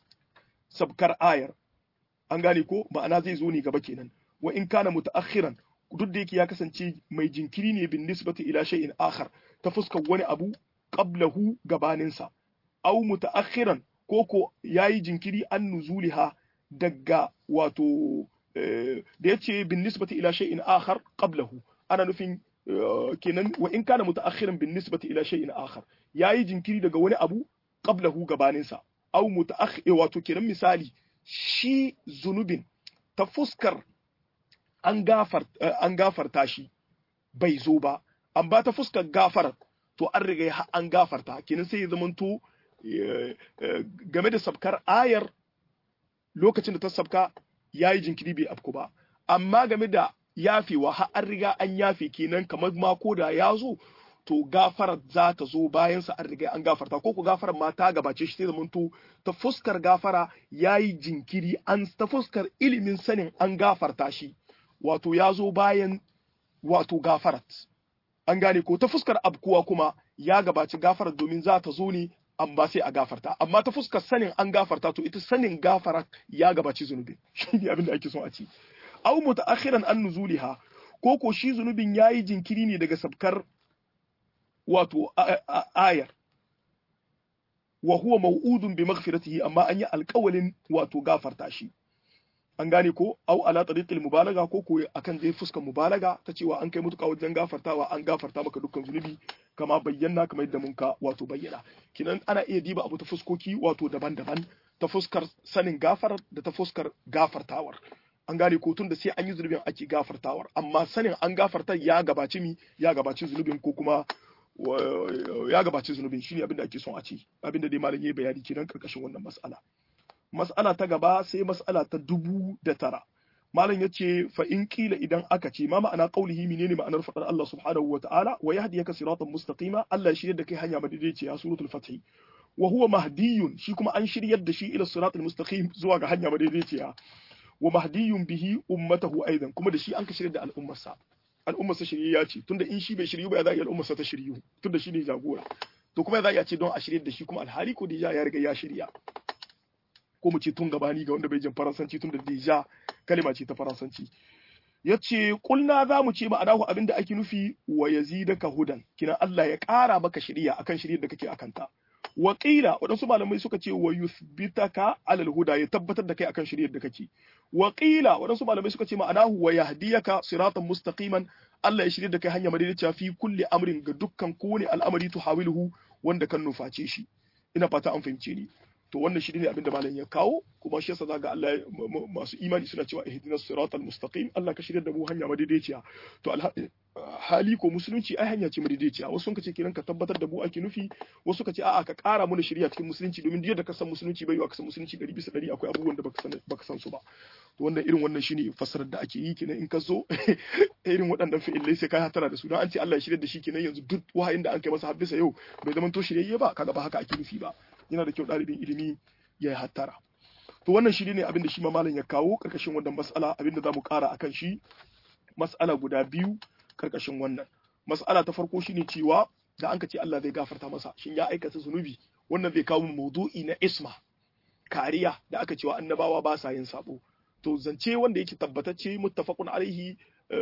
sabkar ayar an gane ko ma'ana zai zo ne gaba kenan wa in kana mutaakhiran duk da yake ya kasance mai jinkiri ne bin nisbati ila shay'in akhar ta fuskar wani abu qablahu gabaninsa aw mutaakhiran ko ko yayi jinkiri an nuzuliha daga wato da yace bin nisbati ila shay'in akhar qablahu ana nufin kenan wa in kana mutaakhiran bin nisbati ila shay'in akhar yayi jinkiri daga wani abu qablahu gabaninsa aw mutaakhir wato kenan misali shi zunubin ta fuskar an gafar an gafarta shi bai zo ba an ba ta fuskar gafar to an riga an gafarta kenan sai ya zamanto game da sabkar ayar lokacin da ta sabka ya yi jinkiri bai afku ba amma game da yafewa har an riga an yafe kenan kamar ma ko da ya zo to gafarar za ta zo bayan sa an riga an gafarta ko ku gafarar ma ta gabace shi sai zamanto ta fuskar gafara ya yi jinkiri an ta fuskar ilimin sanin an gafarta shi wato ya zo bayan wato gafarat an gane ko ta fuskar abkuwa kuma ya gabaci gafarar domin za ta zo ne amma sai a gafarta amma ta fuskar sanin an gafarta to ita sanin gafara ya gabaci zunubi shi ne abin da ake son a ci aw mutaakhiran an nuzuliha ko ko shi zunubin yayi jinkiri ne daga sabkar wato ayar wa huwa maw'udun bi maghfiratihi amma an yi alƙawalin wato gafarta shi an gane ko au ala tariqil mubalaga ko ko akan dai fuskar mubalaga ta cewa an kai mutuka wajen gafartawa an gafarta maka dukkan zunubi kama bayyana kamar yadda mun ka wato bayyana kinan ana iya diba abu ta fuskoki wato daban-daban ta fuskar sanin gafar da ta fuskar gafartawar an gane ko tun da sai an yi zunubin ake gafartawar amma sanin an gafarta ya gabaci mi ya gabaci zunubin ko kuma ya gabaci zunubin shine abin da ake son a ce abin da dai malam yayi bayani kenan karkashin wannan mas'ala mas'ala ta gaba sai mas'ala ta dubu da tara malam yace fa in kila idan aka ce ma ma'ana qaulihi menene ma'anar fadar Allah subhanahu wa ta'ala wa yahdiyaka siratan mustaqima Allah ya shiryar da kai hanya madaidaiciya suratul fath wa huwa mahdiyun shi kuma an shiryar da shi ila siratal mustaqim zuwa ga hanya madaidaiciya wa mahdiyun bihi ummatahu aidan kuma da shi an ka shiryar da al'ummarsa al'ummarsa shiryayya ce tunda in shi bai shiryu ba ya za a al'ummarsa ta shiryu tunda shi ne jagora to kuma ya za a ce don a shiryar da shi kuma alhali ko da ya riga ya shirya ko mu ce tun gabani ga wanda bai jin faransanci tun da deja kalima ce ta faransanci ya ce kulna za mu ce ma'anahu abinda ake nufi wa yazidaka hudan kina Allah ya ƙara maka shiriya akan shiryar da kake akanta wa qila waɗansu malamai suka ce wa yuthbitaka alal huda ya tabbatar da kai akan shiryar da kake wa qila waɗansu malamai suka ce ma'anahu wa yahdiyaka siratan mustaqiman Allah ya shirya da kai hanya madaidaiciya fi kulli amrin ga dukkan kowane al'amari tuhawiluhu wanda kan nuface shi ina fata an fahimce ni to wannan shi ne abinda malam ya kawo kuma shi yasa zaga Allah masu imani suna cewa ihdinas siratal mustaqim Allah ka shirya da mu hanya madaidaiciya to hali ko musulunci ai hanya ce madaidaiciya wasu suka ce kenan ka tabbatar da mu ake nufi wasu suka ce a'a ka ƙara mana shirya cikin musulunci domin duk da ka san musulunci bai wa ka san musulunci 100 bisa 100 akwai abubuwan da baka san baka san su ba to wannan irin wannan shine fassarar da ake yi kenan in ka zo irin waɗannan fi'ilai sai ka hatara da su don an ce Allah ya shirya da shi kenan yanzu duk wahayin da an kai masa har bisa yau bai zama to shiryayye ba kaga ba haka ake nufi ba yana da kyau ɗalibin ilimi ya yi hattara to wannan shi ne abin da shi ma malam ya kawo karkashin wannan mas'ala abin da za mu ƙara akan shi mas'ala guda biyu karkashin wannan mas'ala ta farko shine cewa da an ka ce Allah zai gafarta masa shin ya aikata zunubi wannan zai kawo maudu'i na isma kariya da aka cewa annabawa ba sa yin sabo to zance wanda yake tabbatacce muttafaqun alaihi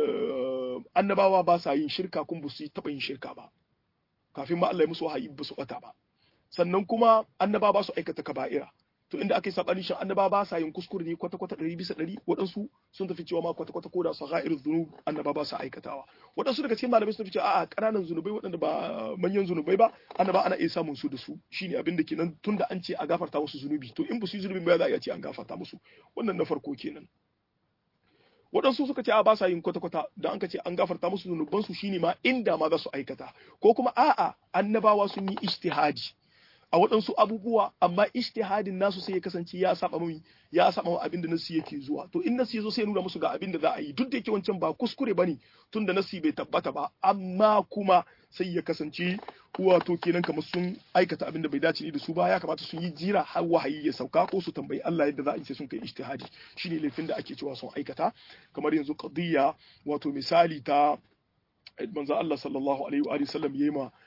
annabawa ba sa yin shirka kun ba su taɓa yin shirka ba kafin ma Allah ya musu wahayi ba su ɓata ba sannan kuma annaba ba su aikata kaba'ira to inda aka yi sabani shin annaba ba sa yin kuskure ne kwata kwata ɗari bisa ɗari waɗansu sun tafi cewa ma kwata kwata ko da sagha'ir dhunub annaba ba sa aikatawa waɗansu daga cikin malamai sun tafi cewa a'a ƙananan zunubai waɗanda ba manyan zunubai ba annaba ana iya samun su da su shine abin da kenan tunda an ce a gafarta musu zunubi to in ba su yi zunubi ba za a iya ce an gafarta musu wannan na farko kenan waɗansu suka ce a ba sa yin kwata-kwata da an ka ce an gafarta musu zunubansu shine ma inda ma za su aikata ko kuma a'a annabawa sun yi ijtihadi a waɗansu abubuwa amma ijtihadin nasu sai ya kasance ya saba mai ya saba wa abin da nasi yake zuwa to in nasi yazo sai ya nuna musu ga abin da za a yi duk da yake wancan ba kuskure bane tunda nasi bai tabbata ba amma kuma sai ya kasance wato kenan kamar sun aikata abin da bai dace ne da su ba ya kamata sun yi jira har wahayi ya sauka ko su tambayi Allah yadda za a yi sai sun kai ijtihadi shine laifin da ake cewa sun aikata kamar yanzu qadiyya wato misali ta manzo Allah sallallahu alaihi wa sallam yayi ma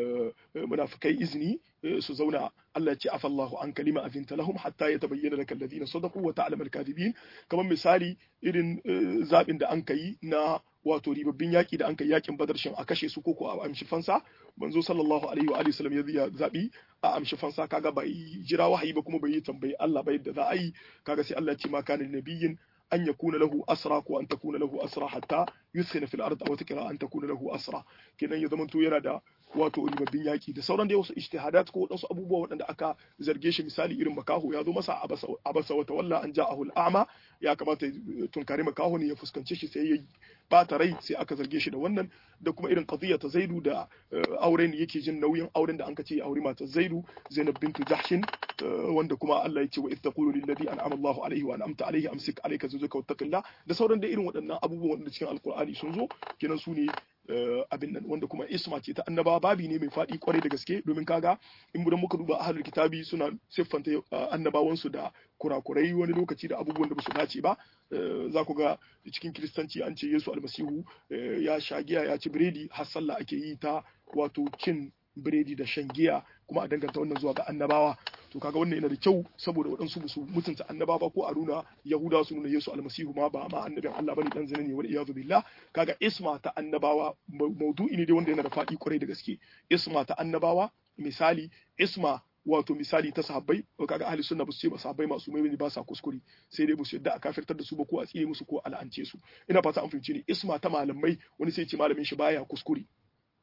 munafikai izini su zauna Allah ya ce afallahu an kalima azinta lahum hatta yatabayyana laka alladhina sadaqu wa ta'lamu al-kadhibin kamar misali irin zabin da an kai na wato ribabbin yaki da an kai yakin badar shin a kashe su koko a amshi fansa manzo sallallahu alaihi wa alihi wasallam ya zabi a amshi fansa kaga bai jira wahayi ba kuma bai yi tambayi Allah ba yadda za a yi kaga sai Allah ya ce ma kana nabiyyin أن يكون له أسرى وأن تكون له أسرى حتى يثخن في الأرض أو تكرا أن تكون له أسرى كنا يزمن تو yana da wato ribabbin yaki da sauran dai wasu ijtihadat ko wasu abubuwa waɗanda aka zarge shi misali irin makaho ya zo masa abasa wata walla an ja'ahu al'ama ya kamata tunkari makaho ne ya fuskance shi sai ya bata rai sai aka zarge shi da wannan da kuma irin qadiyya ta Zaidu da auren yake jin nauyin auren da an kace aure mata Zaidu Zainab bintu Jahshin wanda kuma Allah ya ce wa ittaqulu lil ladhi an'ama Allahu alaihi wa an'amta alaihi amsik alayka zawjaka wattaqillah da sauran da irin waɗannan abubuwan da cikin alqur'ani sun zo kenan su ne abin nan wanda kuma isma ce ta annaba babi ne mai faɗi kwarai da gaske domin kaga in gudan muka duba ahlul kitabi suna siffanta annabawansu da kurakurai wani lokaci da abubuwan da ba su dace ba za ku ga cikin kiristanci an ce yesu almasihu ya sha giya ya ci biredi har sallah ake yi ta wato cin biredi da shan giya kuma a danganta wannan zuwa ga annabawa to kaga wannan yana da kyau saboda waɗansu su mutunta annabawa ko a nuna yahudawa su nuna yesu almasihu ma ba ma annabin allah bane dan zina ne wal iyadu billah kaga isma ta annabawa maudu'i ne dai wanda yana da faɗi kwarai da gaske isma ta annabawa misali isma wato misali ta sahabbai kaga ahli sunna ba su ce ba sahabbai masu mai ba sa kuskure sai dai ba su yadda a kafirtar da su ba ko a tsire musu ko a la'ance su ina fata an fahimci ne isma ta malamai wani sai ce malamin shi baya kuskure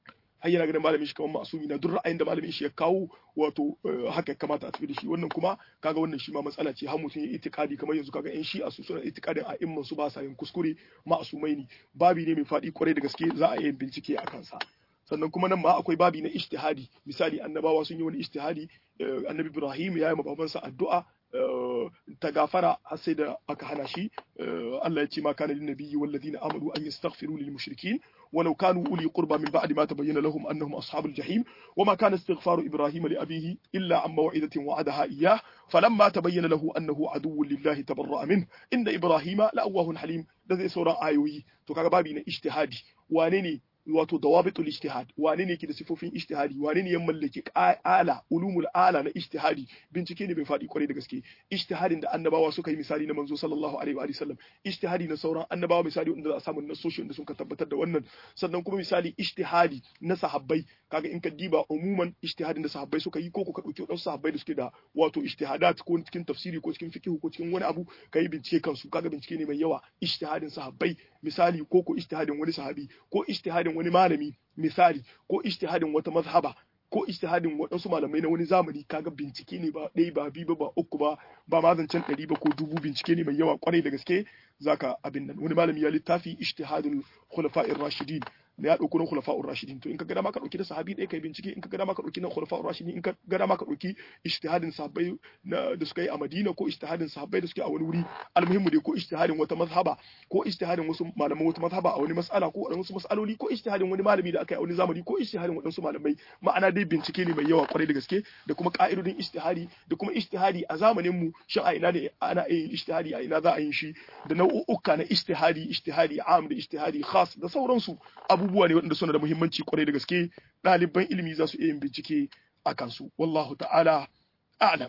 har yana ganin malamin shi kamar ma'asumi na duk ra'ayin da malamin shi ya kawo wato haka ya kamata a tafi da shi wannan kuma kaga wannan shi ma matsala ce har mutum ya itikadi kamar yanzu kaga yan shi'a su suna itikadin a imman su ba sa yin kuskure ma'asumai ne babi ne mai faɗi kwarai da gaske za a yi bincike a kansa sannan kuma nan ma akwai babi na ijtihadi misali annabawa sun yi wani ijtihadi annabi Ibrahim ya yi babansa addu'a ta gafara har sai da aka hana shi Allah ya ce ma kana lin nabiyyi wal ladina amanu an yastaghfiru lil mushrikin ولو كانوا أولي قربى من بعد ما تبين لهم أنهم أصحاب الجحيم وما كان استغفار إبراهيم لأبيه إلا عن موعدة وعدها إياه فلما تبين له أنه عدو لله تبرأ منه إن إبراهيم لأواه حليم ده زي سورة آيوي تو كاغا بابي اجتهادي وانيني wato dawabitul ijtihad wane ne ke da sifofin ijtihadi wane ne ya mallaki ala ulumul ala na ijtihadi bincike ne bai faɗi kwarai da gaske ijtihadin da annabawa suka yi misali na manzo sallallahu alaihi wa sallam ijtihadi na sauran annabawa misali wanda za a samu nasoshi wanda sun ka tabbatar da wannan sannan kuma misali ijtihadi na sahabbai kaga in ka diba umuman ijtihadin da sahabbai suka yi ko ka dauki wadansu sahabbai da suke da wato ijtihadat ko cikin tafsiri ko cikin fiqh ko cikin wani abu kai bincike kansu kaga bincike ne mai yawa ijtihadin sahabbai misali ko ko ijtihadin wani sahabi ko ijtihadin wani malami misali ko ijtihadin wata mazhaba ko ijtihadin waɗansu malamai na wani zamani kaga bincike ne ba ɗaya ba biyu ba ba uku ba ba ma zancen ɗari ba ko dubu bincike ne mai yawa kwarai da gaske zaka abin nan wani malami ya littafi ijtihadul khulafa'ir rashidin da ya ɗauko na khulafa'ur rashidin to in ka ga dama ka ɗauki da sahabi ɗaya kai bincike in ka ga dama ka ɗauki na khulafa'ur rashidin in ka ga dama ka ɗauki ijtihadin sahabbai da suka yi a Madina ko ijtihadin sahabbai da suke a wani wuri almuhimmu dai ko ijtihadin wata mazhaba ko ijtihadin wasu malaman wata mazhaba a wani mas'ala ko wasu mas'aloli ko ijtihadin wani malami da aka yi a wani zamani ko ijtihadin waɗansu malamai ma'ana dai bincike ne mai yawa kwarai da gaske da kuma ka'idodin ijtihadi da kuma ijtihadi a zamanin mu shin a ina ne ana yin ijtihadi a ina za a yin shi da nau'uka na ijtihadi ijtihadi am da ijtihadi khas da sauransu abubuwa ne waɗanda suna da muhimmanci kwarai da gaske ɗaliban ilimi za su iya yin bincike a kansu wallahu ta'ala a'lam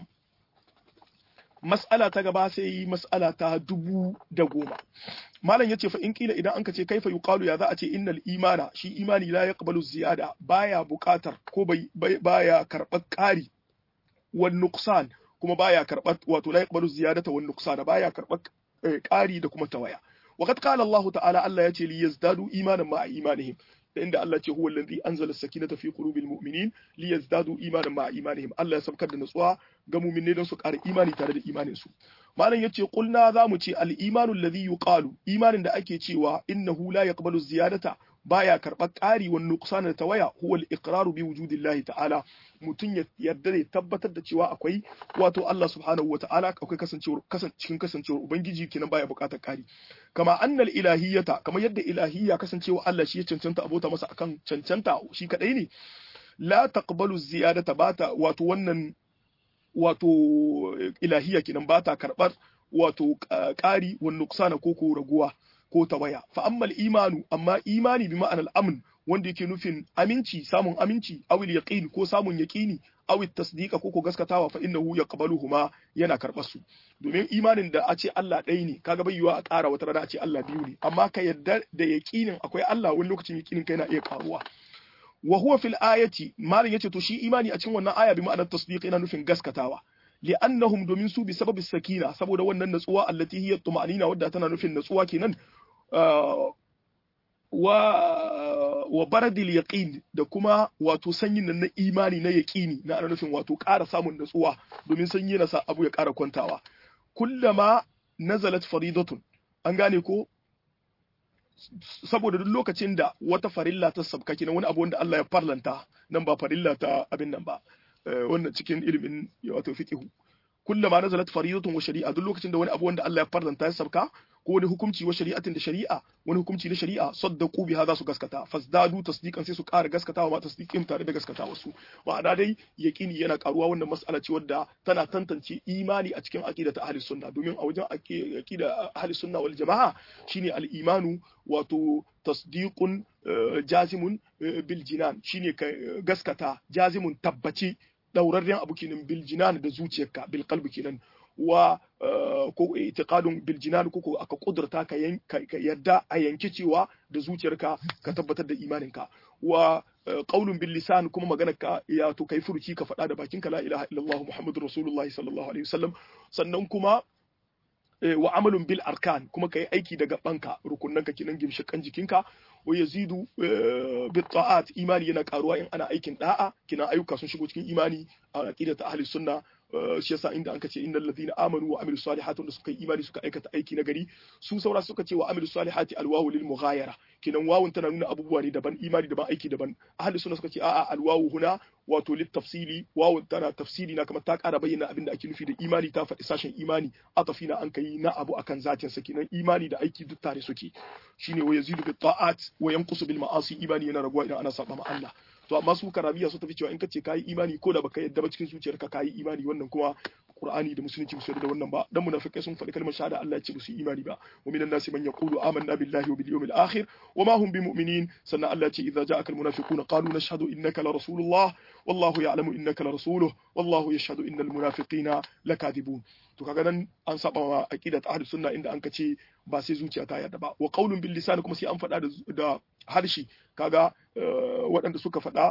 mas'ala ta gaba sai mas'ala ta dubu da goma malam yace fa in kila idan anka ce kaifa yuqalu ya za a ce innal imana shi imani la yaqbalu ziyada baya buƙatar ko bai baya karɓar ƙari wan nuqsan kuma baya karɓar wato la yaqbalu ziyadata wan nuqsan baya karɓar ƙari da kuma tawaya وقد قال الله تعالى الله يتي ليزدادوا إيمانا مع إيمانهم عند الله هو الذي أنزل السكينة في قلوب المؤمنين ليزدادوا إيمانا مع إيمانهم الله يسبكر da nutsuwa ga mu'minai don su ƙara imani tare da imanin su malam yace qulna zamu ce al-imanu alladhi yuqalu imanin da ake cewa innahu la yaqbalu ziyadata baya karɓar ƙari wa nuqsan da tawaya huwa al-iqraru bi wujudillahi ta'ala mutum ya yarda da tabbatar da cewa akwai wato Allah subhanahu wa ta'ala akwai kasancewar cikin kasancewar ubangiji kenan baya buƙatar ƙari kama annal ilahiyyata kamar yadda ilahiyya kasancewa Allah shi ya cancanta abota masa akan cancanta shi kadai ne la taqbalu ziyadata bata wato wannan wato ilahiyya kenan bata karɓar wato ƙari wa nuqsana ko ko raguwa ko tawaya fa ammal imanu amma imani bi ma'anar amn wanda yake nufin aminci samun aminci awil yaqin ko samun yaqini awil tasdiqa ko ko gaskatawa fa innahu yaqbaluhuma yana karɓar su domin imanin da a ce Allah ɗaya ne kaga bai yiwa a ƙara wata rana a ce Allah biyu ne amma ka yarda da yaqinin akwai Allah wani lokacin yaqinin kai na iya karuwa wa huwa fil ayati malin yace to shi imani a cikin wannan aya bi ma'anar tasdiq yana nufin gaskatawa li'annahum domin su bi sababi sakina saboda wannan natsuwa allati hiya tuma'nina wadda tana nufin natsuwa kenan wa wa baradil yaqin da kuma wato sanyin nan na imani na yaqini na ana nufin wato ƙara samun natsuwa domin sanyi yana sa abu ya ƙara kwantawa kullama nazalat faridatun an gane ko saboda duk lokacin da wata farilla ta sabka kenan wani abu wanda Allah ya farlanta nan ba farilla ta abin nan ba wannan cikin ilimin wato fiqhu kullama nazalat faridatun wa shari'a duk lokacin da wani abu wanda Allah ya farlanta ya sabka ko wani hukunci wa shari'atin da shari'a wani hukunci na shari'a saddaqu biha za su gaskata fasdadu tasdiqan sai su ƙara gaskatawa ma tasdiqin tare da gaskatawa su ma'ana dai yaqini yana karuwa wannan mas'ala ce wadda tana tantance imani a cikin aqida ta ahli sunna domin a wajen aqida ahli sunna wal jama'a shine al imanu wato tasdiqun jazimun bil jinan shine ka gaskata jazimun tabbaci daurarren abu kenan bil jinan da zuciyarka bil qalbi kenan wa ko itiqadun bil jinan ko aka kudurta ka yadda a yanke cewa da zuciyarka ka tabbatar da imaninka wa qaulun bil lisan kuma maganar ka ya to kai furuci ka faɗa da bakinka la ilaha illallah muhammadur rasulullahi sallallahu alaihi wasallam sannan kuma wa amalun bil arkan kuma kai aiki da gabanka rukunnanka kinan gimshikan jikinka wa yazidu bit ta'at imani yana karuwa in ana aikin da'a kinan ayyuka sun shigo cikin imani a aqidat ahli sunna shi yasa inda anka ce innal ladina amanu wa amilus salihati wanda suka yi imani suka aikata aiki na gari su saura suka ce wa amilus salihati alwawu lil mughayara kinan wawun tana nuna abubuwa ne daban imani daban aiki daban ahli sunna suka ce a'a alwawu huna wato lit tafsili wawun tana tafsili na kamar ta ƙara bayyana abin da ake nufi da imani ta faɗi sashen imani atafi na an kai na abu akan zatin sa kinan imani da aiki duk tare suke shine wa yazidu bit ta'at wa yanqusu bil ma'asi imani yana raguwa idan ana saba ma Allah to amma su karabiya su tafi cewa in kace kayi imani ko da baka yadda ba cikin zuciyarka kayi imani wannan kuma Qur'ani da musulunci su da wannan ba dan munafikai sun faɗi kalmar shahada Allah ya ce su imani ba wa minan nasi man yaqulu amanna billahi wa bil yawmil akhir wa ma hum bimu'minin sannan Allah ya ce idza ja'aka al munafiquna qalu nashhadu innaka la rasulullah wallahu ya'lamu innaka la rasuluhu wallahu yashhadu innal munafiqina lakadibun to kaga nan an saba wa aqidat ahlus sunna inda an kace ba sai zuciya ta yarda ba wa qaulun bil lisan kuma sai an faɗa da harshe kaga waɗanda suka faɗa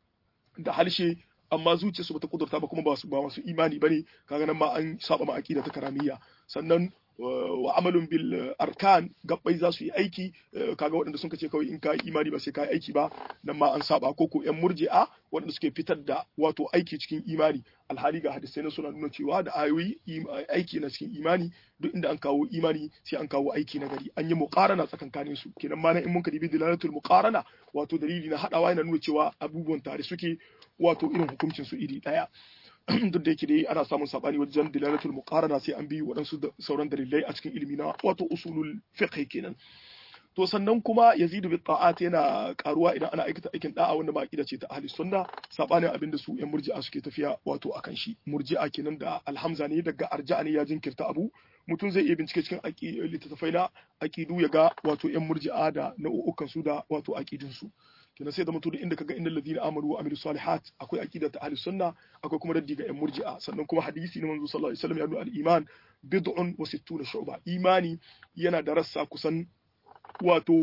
da harshe amma zuciya su bata kudurta ba kuma ba su ba masu imani bane kaga nan ma an saba ma aqida ta karamiyya sannan wa amalun bil arkan gabbai za su yi aiki kaga waɗanda sun ce kawai in ka imani ba sai ka yi aiki ba nan ma an saba ko ko yan murji'a waɗanda suke fitar da wato aiki cikin imani alhali ga hadisai na suna nuna cewa da ayoyi aiki na cikin imani duk inda an kawo imani sai an kawo aiki na gari an yi muqarana tsakankanin su kenan ma in mun kadibi dilalatul muqarana wato dalili na hadawa yana nuna cewa abubuwan tare suke wato irin hukuncin su iri daya duk da yake dai ana samun sabani wajen dilalatul muqarana sai an bi waɗansu sauran dalilai a cikin ilimi na wato usulul fiqh kenan to sannan kuma yazidu bi ta'at yana karuwa idan ana aikata aikin da'a wanda ba aqida ce ta ahli sunna sabanin abin da su yan murji'a suke tafiya wato akan shi murji'a kenan da alhamza ne daga arja'a ne ya jinkirta abu mutum zai iya bincike cikin littattafai na aqidu ya ga wato yan murji'a da nau'ukan su da wato aqidun su kenan sai da mutum da inda kaga innal ladina amanu wa amilus salihat akwai aqida ta ahli sunna akwai kuma raddi ga yan murji'a sannan kuma hadisi na manzo sallallahu alaihi wasallam ya nuna al-iman bid'un wa sittuna shu'ba imani yana da rassa kusan wato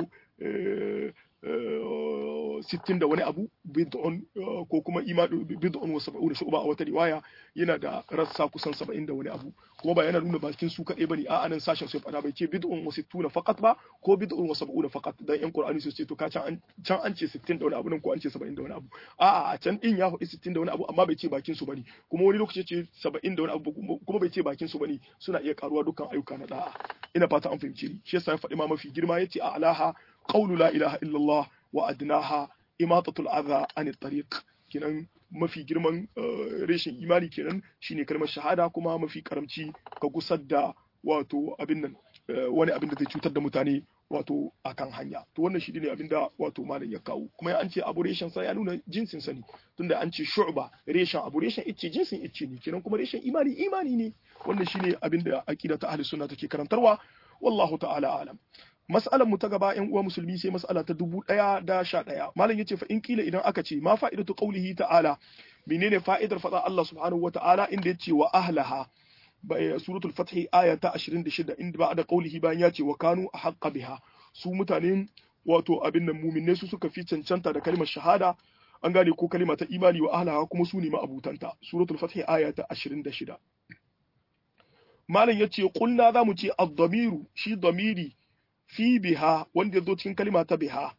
sittin da wani abu bid'un ko kuma imanu bid'un wa sab'una shu'ba a wata riwaya yana da rassa kusan saba'in da wani abu kuma ba yana nuna bakin su kadai bane a anan sashen sai fada bai ce bid'un wa sittuna faqat ba ko bid'un wa sab'una faqat dan yan qur'ani su ce to ka can can an ce 60 da wani abu nan ko an ce 70 da wani abu a a can din ya faɗi 60 da wani abu amma bai ce bakin su bane kuma wani lokaci ce 70 da wani abu kuma bai ce bakin su bane suna iya karuwa dukkan ayyuka na da'a ina fata an fahimce ni shi yasa ya faɗi ma mafi girma yace a alaha qawlu la ilaha illallah wa adnaha imatatul adha anit tariq kenan mafi girman reshen imani kenan shine kalmar shahada kuma mafi karamci ka gusar da wato abin nan wani abin da zai cutar da mutane wato akan hanya to wannan shi ne abin da wato malam ya kawo kuma an ce abu reshen sa ya nuna jinsin sa ne tunda an ce shu'ba reshen abu reshen icce jinsin icce ne kenan kuma reshen imani imani ne wannan shine abin da aqida ta ahli sunna take karantarwa wallahu ta'ala alam mas'alar mu ta gaba yan uwa musulmi sai mas'ala ta dubu ɗaya da sha ɗaya malam yace fa in kila idan aka ce ma fa'idatu qawlihi ta'ala menene fa'idar faɗa Allah subhanahu wa ta'ala inda yace wa ahlaha suratul fath aya ta 26 inda ba da qawlihi bayan yace wa kanu ahqqa biha su mutanen wato abin nan mu'minai su suka fi cancanta da kalmar shahada an gane ko kalma ta imani wa ahlaha kuma su ne ma'abutanta suratul fath aya ta 26 malam yace qulna zamu ce ad-damiru shi damiri fi biha wanda ya zo cikin kalima ta biha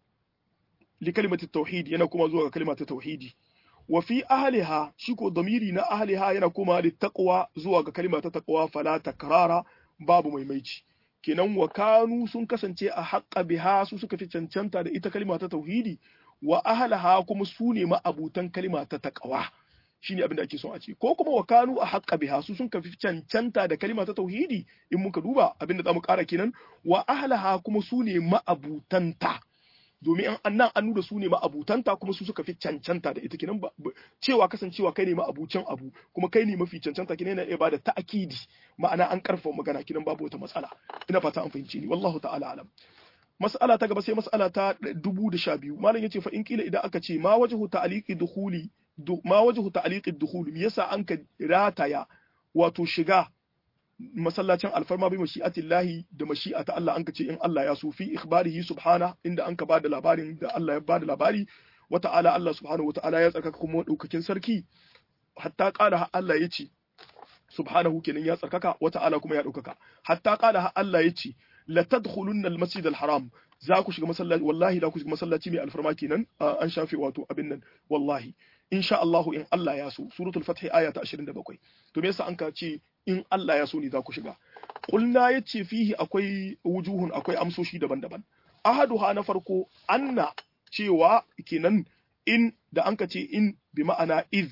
li kalimati tauhid yana kuma zuwa ga kalima ta tauhidi wa fi ahliha shi ko damiri na ahliha yana kuma li taqwa zuwa ga kalima ta taqwa fala takrara babu maimaici kenan wa kanu sun kasance a haqqa biha su suka fi cancanta da ita kalima ta tauhidi wa ahliha kuma su ne ma'abutan kalima ta taqwa shine abin da ake son a ce ko kuma wa kanu a haƙƙa biha su sun kafi cancanta da kalima ta tauhidi in muka duba abin da zamu ƙara kenan wa ahlaha kuma su ne ma'abutanta domin an annan an nuna su ne ma'abutanta kuma su suka fi cancanta da ita kenan cewa kasancewa kai ne ma'abucin abu kuma kai ne mafi cancanta kenan yana iya bada ta'akidi ma'ana an karfafa magana kenan babu wata matsala ina fata an fahimce ni wallahu ta'ala alam mas'ala ta gaba sai mas'ala ta dubu da sha biyu malam yace fa in kila idan aka ce ma wajhu ta'liqi dukhuli ma wajhu ta'liqi dukhul me yasa an ka rataya wato shiga masallacin alfarma bi mashi'atillahi da mashi'ata Allah an ka ce in Allah ya so fi ikhbarihi subhana inda an ka bada labarin da Allah ya bada labari wa ta'ala Allah subhanahu wa ta'ala ya tsarkaka kuma daukakin sarki hatta qala Allah ya ce subhanahu kenan ya tsarkaka wa ta'ala kuma ya ɗaukaka hatta qala Allah yace la tadkhulunna al-masjid al-haram za ku shiga masallaci wallahi za ku shiga masallaci mai alfarma kenan an shafe wato abin nan wallahi insha Allah in Allah ya so suratul fath aya ta 27 to me yasa an ka ce in Allah ya so ne za ku shiga qulna yace fihi akwai wujuhun akwai amsoshi daban-daban ahaduha na farko anna cewa kenan in da an ka ce in bi ma'ana iz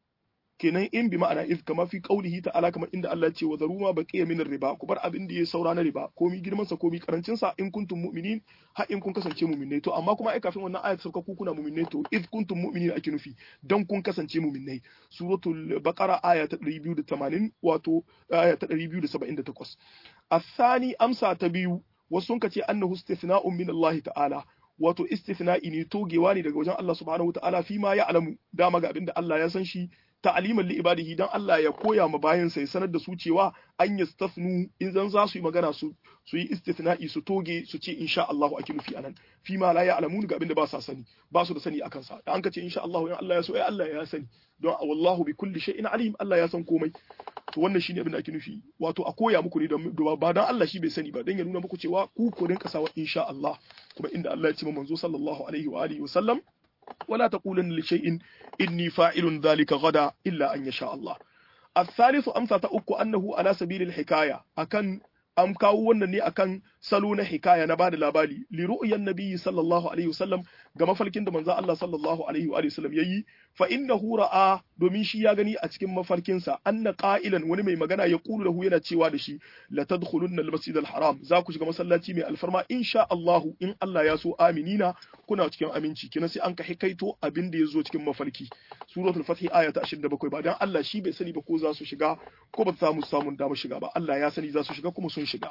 kenan in bi ma'ana iz kama fi qaulihi ta'ala kamar inda Allah ce wa zaru ma baqiya min riba ku bar abin da ya saura na riba komi girman sa komi karancin sa in kuntum mu'minin ha in kun kasance mu'minai to amma kuma ai kafin wannan ayat sauka ku kuna mu'minai to iz kuntum mu'minin ake nufi dan kun kasance mu'minai suratul baqara aya ta 280 wato aya ta 278 الثاني amsa ta biyu wasu sun ce annahu istithna'un min Allah ta'ala wato istithna'i ne togewa ne daga wajen Allah subhanahu ta'ala fi ma ya alamu dama ga abinda Allah ya san shi ta'aliman li ibadihi dan Allah ya koya ma bayan sa ya sanar da su cewa an yastafnu in zan za su yi magana su su yi istithna'i su toge su ce insha Allah ake nufi anan fi ma la ya'lamun ga abinda ba sa sani ba su da sani akan sa da an ka ce insha Allah in Allah ya so ai Allah ya sani don wallahu bi kulli shay'in alim Allah ya san komai to wannan shine abin da ake nufi wato a koya muku ne da ba dan Allah shi bai sani ba dan ya nuna muku cewa ku ku rinka sawa insha Allah kuma inda Allah ya ce manzo sallallahu alaihi wa alihi wa sallam ولا تقولن لشيء إني فاعل ذلك غدا إلا أن يشاء الله الثالث أمثى تأكو أنه على سبيل الحكاية أكن am kawo wannan ne akan salo na hikaya na bada labari li ru'yan nabiyyi sallallahu alaihi wasallam ga mafalkin da manzo Allah sallallahu alaihi wa sallam yayi fa innahu ra'a domin shi ya gani a cikin mafarkin sa anna qa'ilan wani mai magana ya kulu lahu yana cewa da shi la tadkhulunna al-masjid al-haram za ku shiga masallaci mai alfarma insha Allah in Allah ya so aminina kuna cikin aminci kina sai an ka hikaito abin da yazo cikin mafarki suratul fath aya ta 27 ba dan Allah shi bai sani ba ko za su shiga ko ba za mu samu damar shiga ba Allah ya sani za su shiga kuma sun shiga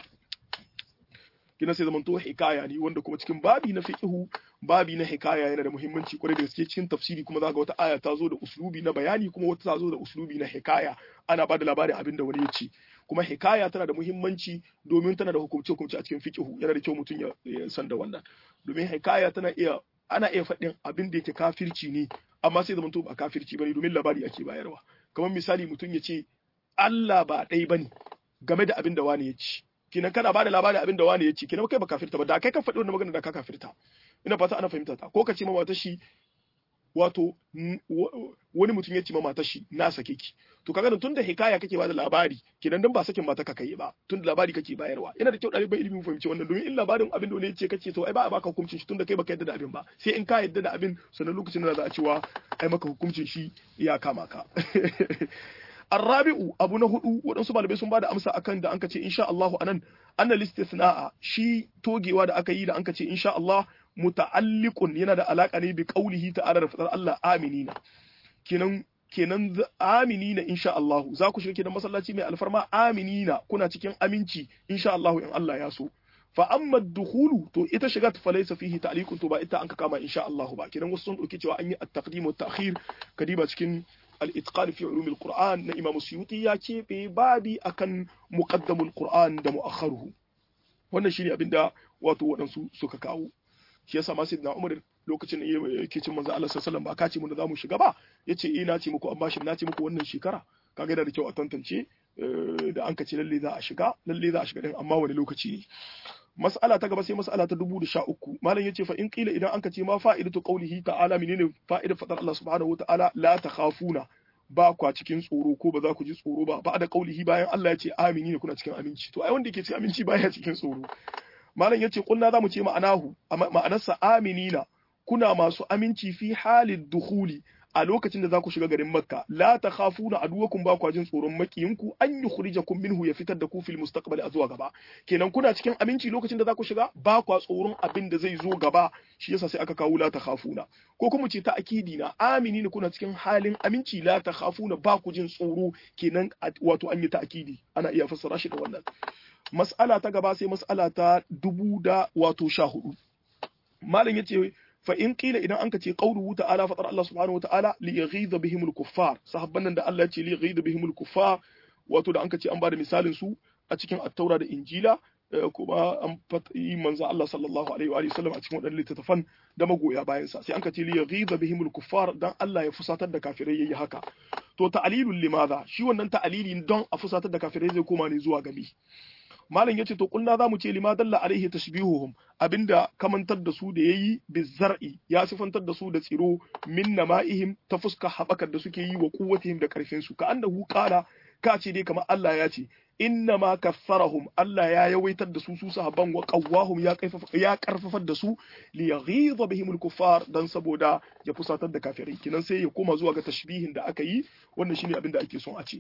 kina sai zamanto hikaya ne wanda kuma cikin babi na fiqhu babi na hikaya yana da muhimmanci kwarai da gaske cikin tafsiri kuma zaka wata aya ta zo da uslubi na bayani kuma wata ta zo da uslubi na hikaya ana bada labarin abin da wani ya ce kuma hikaya tana da muhimmanci domin tana da hukumce hukumce a cikin fiqhu yana da kyau mutum ya san da wannan domin hikaya tana iya ana iya faɗin abin da yake kafirci ne amma sai zamanto ba kafirci bane domin labari ake bayarwa kamar misali mutum ya ce Allah ba ɗai bane game da abin da wani ya ci kinan kana bada labarin abin da wani ya ci kinan kai ba kafirta ba da kai ka faɗi wannan magana da ka kafirta ina fata ana fahimta ta ko ka ce ma matar shi wato wani mutum ya ce ma matar shi na sake ki to kaga da tunda hikaya kake bada labari kinan dan ba sakin mata ka kai ba tunda labari kake bayarwa yana da kyau ɗaliban ilimin fahimci wannan domin in labarin abin da wani ya ce kace to ai ba a baka hukuncin shi tunda kai baka yadda da abin ba sai in ka yadda da abin sannan lokacin da za a cewa ai maka hukuncin shi ya kama ka الرابع abu na hudu waɗansu malamai sun bada amsa akan da anka ce insha Allah anan anna listithna'a shi togewa da aka yi da anka ce insha Allah muta'alliqun yana da alaka ne bi qaulihi ta'ala da fadar Allah aminina kenan kenan aminina insha Allah za ku shiga kenan masallaci mai alfarma aminina kuna cikin aminci insha Allah in Allah ya so fa amma dukhulu to ita shiga ta falaysa fihi ta'liqun to ba ita an ka kama insha Allah ba kenan wasu sun dauki cewa an yi at-taqdim wa at-ta'khir kadiba cikin الاتقان في علوم القرآن na Imam Suyuti ya keɓe babi akan muqaddamul Qur'an da mu'akharuhu wannan shine abin da wato waɗansu suka kawo shi yasa ma sayyidina Umar lokacin da yake cin manzo Allah sallallahu alaihi wasallam ba ka ce mun da zamu shiga ba yace eh na ce muku amma shi na ce muku wannan shekara kaga yana da kyau a tantance da an ka ce lalle za a shiga lalle za a shiga din amma wani lokaci ne mas'ala ta gaba sai mas'ala ta dubu da sha uku malam yace fa in qila idan anka ce ma fa'idatu qawlihi ta'ala menene fa'idar fadar Allah subhanahu wata'ala la takhafuna ba kwa cikin tsoro ko ba za ku ji tsoro ba ba da qawlihi bayan Allah ya ce amini ne kuna cikin aminci to ai wanda yake cikin aminci baya cikin tsoro malam yace kunna zamu ce ma'anahu ma'anarsa aminina kuna masu aminci fi halid dukhuli a lokacin da za ku shiga garin Makka la takhafuna aduwakum ba kwa jin tsoron makiyinku an yukhrijakum minhu ya fitar da ku fil mustaqbali a zuwa gaba kenan kuna cikin aminci lokacin da za ku shiga ba kwa tsoron abin da zai zo gaba shi yasa sai aka kawo la takhafuna ko kuma ce ta akidi na amini ne kuna cikin halin aminci la takhafuna ba ku jin tsoro kenan wato an yi ta akidi ana iya fassara shi da wannan mas'ala ta gaba sai mas'ala ta dubu da wato sha hudu malam yace fa in qila idan anka ce qawluhu ta'ala fatar Allah subhanahu wa ta'ala li yaghidha bihim al-kuffar sahabban nan da Allah ya ce li yaghidha bihim al-kuffar wato da anka ce an bada misalin su a cikin at-taura da injila kuma an yi manzo Allah sallallahu alaihi wa sallam a cikin wadannan littattafan da magoya bayan sa sai an ka ce li yaghiza bihimul kuffar dan Allah ya fusatar da kafirai yayi haka to ta'lilul limadha shi wannan ta'lili don a fusatar da kafirai zai koma ne zuwa gami malam yace to kulna zamu ce lima dalla alaihi tashbihuhum abinda kamantar da su da yayi bizar'i ya sifantar da su da tsiro min nama'ihim ta fuska habakar da suke yi wa quwwatihim da karfin su ka annahu qala ka ce dai kamar Allah ya ce inna ma kafarahum Allah ya yawaitar da su su sahabban wa qawwahum ya kaifafa ya karfafar da su li yaghidha bihim al-kuffar dan saboda ya fusatar da kafirai kinan sai ya koma zuwa ga tashbihin da aka yi wannan shine abin da ake son a ce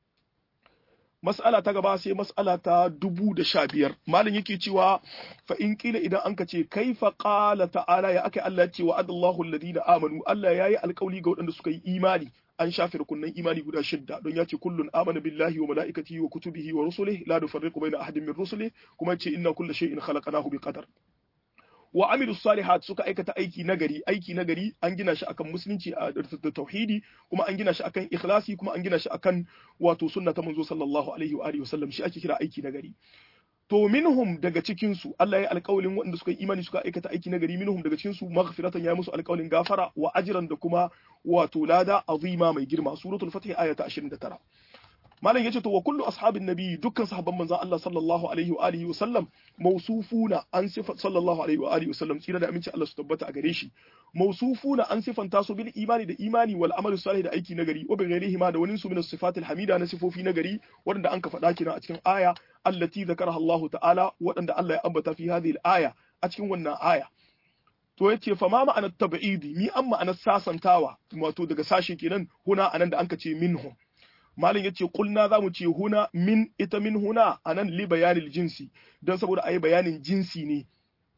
mas'ala ta gaba sai mas'ala ta dubu da sha biyar malam yake cewa fa in kila idan an ka ce kaifa qala ta'ala ya aka Allah ce wa adallahu alladhina amanu Allah yayi alƙawli ga waɗanda suka yi imani an shafe rukunnan imani guda shidda don ya ce kullun amana billahi wa mala'ikatihi wa kutubihi wa rusulihi la nufarriqu baina ahadin min rusulihi kuma ya ce inna kulla shay'in khalaqnahu biqadar wa amilu salihat suka aikata aiki nagari aiki nagari an gina shi akan musulunci da tauhidi kuma an gina shi akan ikhlasi kuma an gina shi akan wato sunna ta manzo sallallahu alaihi wa alihi wasallam shi ake kira aiki nagari to minhum daga cikin su Allah ya alƙawalin waɗanda suka yi imani suka aikata aiki nagari minhum daga cikin su maghfiratan ya musu alƙawalin gafara wa ajran da kuma wato lada azima mai girma suratul fatih aya ta 29 malam yace to wa kullu ashabin nabi dukkan sahabban manzon Allah sallallahu alaihi wa alihi wasallam mawsufuna an sifat sallallahu alaihi wa alihi wasallam tsira da aminci Allah su tabbata a gare shi mawsufuna an sifanta su bil imani da imani wal amalu salih da aiki nagari wa bi ghairihi ma da wani su min sifatil hamida na sifofi nagari wanda an ka faɗa kina a cikin aya allati zakaraha Allah ta'ala waɗanda Allah ya ambata fi hadhihi al-aya a cikin wannan aya to yace fa ma ma'anar tab'idi mi an ma'anar sasantawa wato daga sashe kenan huna anan da anka ce minhum malin yace kulna zamu ce huna min ita min huna anan li bayanil jinsi dan saboda ayi bayanin jinsi ne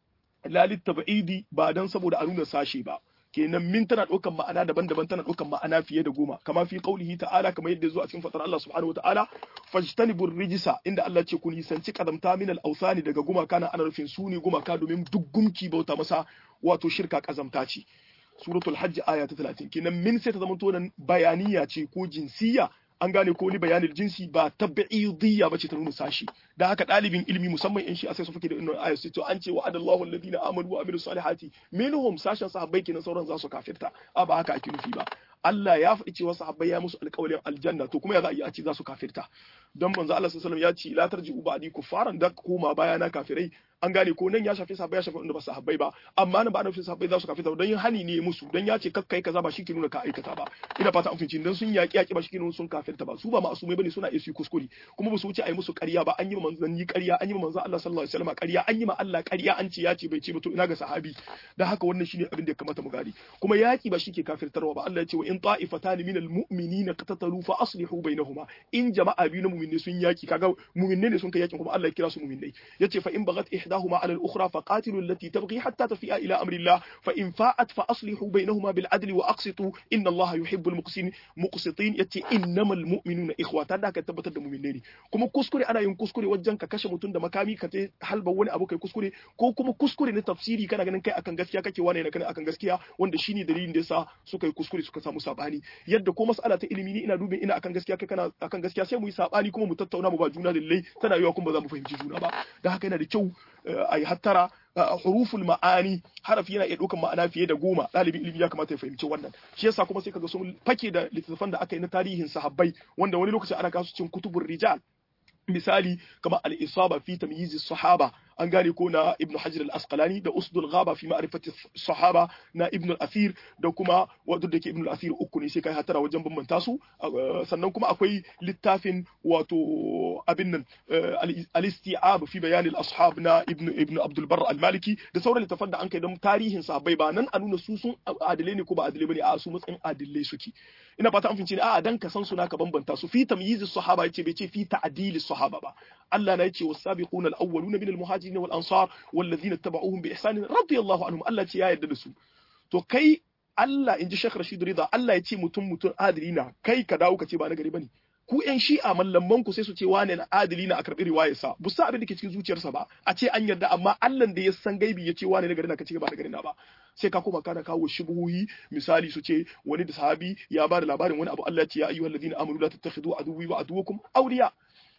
la tab'idi ba dan saboda a nuna sashe ba kenan min tana ɗaukan ma'ana daban-daban tana ɗaukan ma'ana fiye da goma kama fi qaulihi ta'ala kamar yadda zuwa cikin fatar Allah subhanahu wata'ala fajtanibur rijisa inda Allah ce ku nisanci kazamta min al-awsani daga gumaka na ana rufin su ne gumaka domin duk gumki bauta masa wato shirka kazamta ce suratul hajj aya ta 30 kenan min sai ta zama to nan bayaniya ce ko jinsiya an gane ko ni bayanin jinsi ba tabi'idiyya ba ce ta nuna sashi da haka ɗalibin ilimi musamman in shi a sai su fake da inna ayat sai to an ce wa adallahu alladhina amanu wa amilus salihati minhum sashen sahabbai kenan sauran za su kafirta a ba haka ake nufi ba Allah ya faɗi cewa sahabbai ya musu alƙawarin aljanna to kuma ya za a yi a ce za su kafirta don manzo Allah sallallahu alaihi wasallam ya ce la tarji'u ba'di kuffaran da koma baya na kafirai an gane ko nan ya shafi sahabbai ya shafi wanda ba sahabbai ba amma nan ba na sahabbai za su kafirta don yin hani ne musu don ya ce kakkai kaza ba shi ke nuna ka aikata ba ina fata an finci dan sun yaƙi yaƙi ba shi ke nuna sun kafirta ba su ba ma'asumai bane suna iya su kuskure kuma ba su wuce a yi musu ƙarya ba an yi ma manzanni ƙarya an yi ma manzo Allah sallallahu alaihi wasallam ƙarya an yi ma Allah ƙarya an ce ya ce bai ce ba to ina ga sahabi dan haka wannan shine abin da ya kamata mu gane kuma yaƙi ba shi ke kafirtarwa ba Allah ya ce wa in ta'ifatan min al-mu'minina qatatalu fa aslihu bainahuma in jama'a biyu na mu'minai sun yaƙi kaga mu'minai ne sun kai yaƙin kuma Allah ya kira su mu'minai yace fa in bagat ihdahuma ala al-ukhra fa qatilu allati tabghi hatta tafi'a ila amri Allah fa in fa'at fa aslihu bainahuma bil adli wa aqsitu inna Allah yuhibbul muqsitin muqsitin yace innamal mu'minuna ikhwata da ka tabbatar da mu'minai ne kuma kuskure ana yin kuskure wajen ka kashe mutum da makami ka te halba wani abu kai kuskure ko kuma kuskure na tafsiri kana ganin kai akan gaskiya kake wane ne kana akan gaskiya wanda shine dalilin da yasa suka yi kuskure suka samu sabani yadda ko mas'ala ta ilimi ni ina dubin ina akan gaskiya kai kana akan gaskiya sai mu yi sabani kuma mu tattauna mu ba juna dalilai tana yiwa kuma ba za mu fahimci juna ba da haka yana da kyau a yi hattara huruful ma'ani harafi yana iya ɗaukan ma'ana fiye da goma ɗalibin ilimi ya kamata ya fahimci wannan shi yasa kuma sai kaga sun fake da littattafan da aka yi na tarihin sahabbai wanda wani lokaci ana kasu cin kutubur rijal misali kamar al-isaba fi tamyiz sahaba an gane ko na ibn hajar al-asqalani da usdul ghaba fi ma'rifati sahaba na ibn al-athir da kuma wadda da ke ibn al-athir uku ne sai kai hatara wajen bambanta su sannan kuma akwai littafin wato abin nan al-isti'ab fi bayan al-ashab na ibn ibn abdul barr al-maliki da sauran littafan da an kai don tarihin sahabbai ba nan a nuna su sun adilai ne ko ba adilai bane a su matsayin adilai suke ina fata an fince ne a dan ka san suna ka bambanta su fi tamyiz sahaba yace bai ce fi ta'dil sahaba ba Allah na yace was-sabiquna al-awwaluna min al-muhajirin المهاجرين والأنصار والذين اتبعوهم بإحسان رضي الله عنهم الله ce ya yarda da su to kai Allah in ji Sheikh Rashid Rida Allah ya ce mutum mutum adili na kai ka dawo ka ce ba na gari bane ku ƴan shi'a mallaman ku sai su ce wane na adili na a karɓi riwayarsa bu sa abin da ke cikin zuciyarsa ba a ce an yarda amma Allah da ya san gaibi ya ce wane na gari na ka ce ba na gari na ba sai ka koma kana kawo shubuhi misali su ce wani da sahabi ya ba da labarin wani abu Allah ya ce ya ayyuhal ladina amanu la tattakhidu aduwwi wa aduwwakum awliya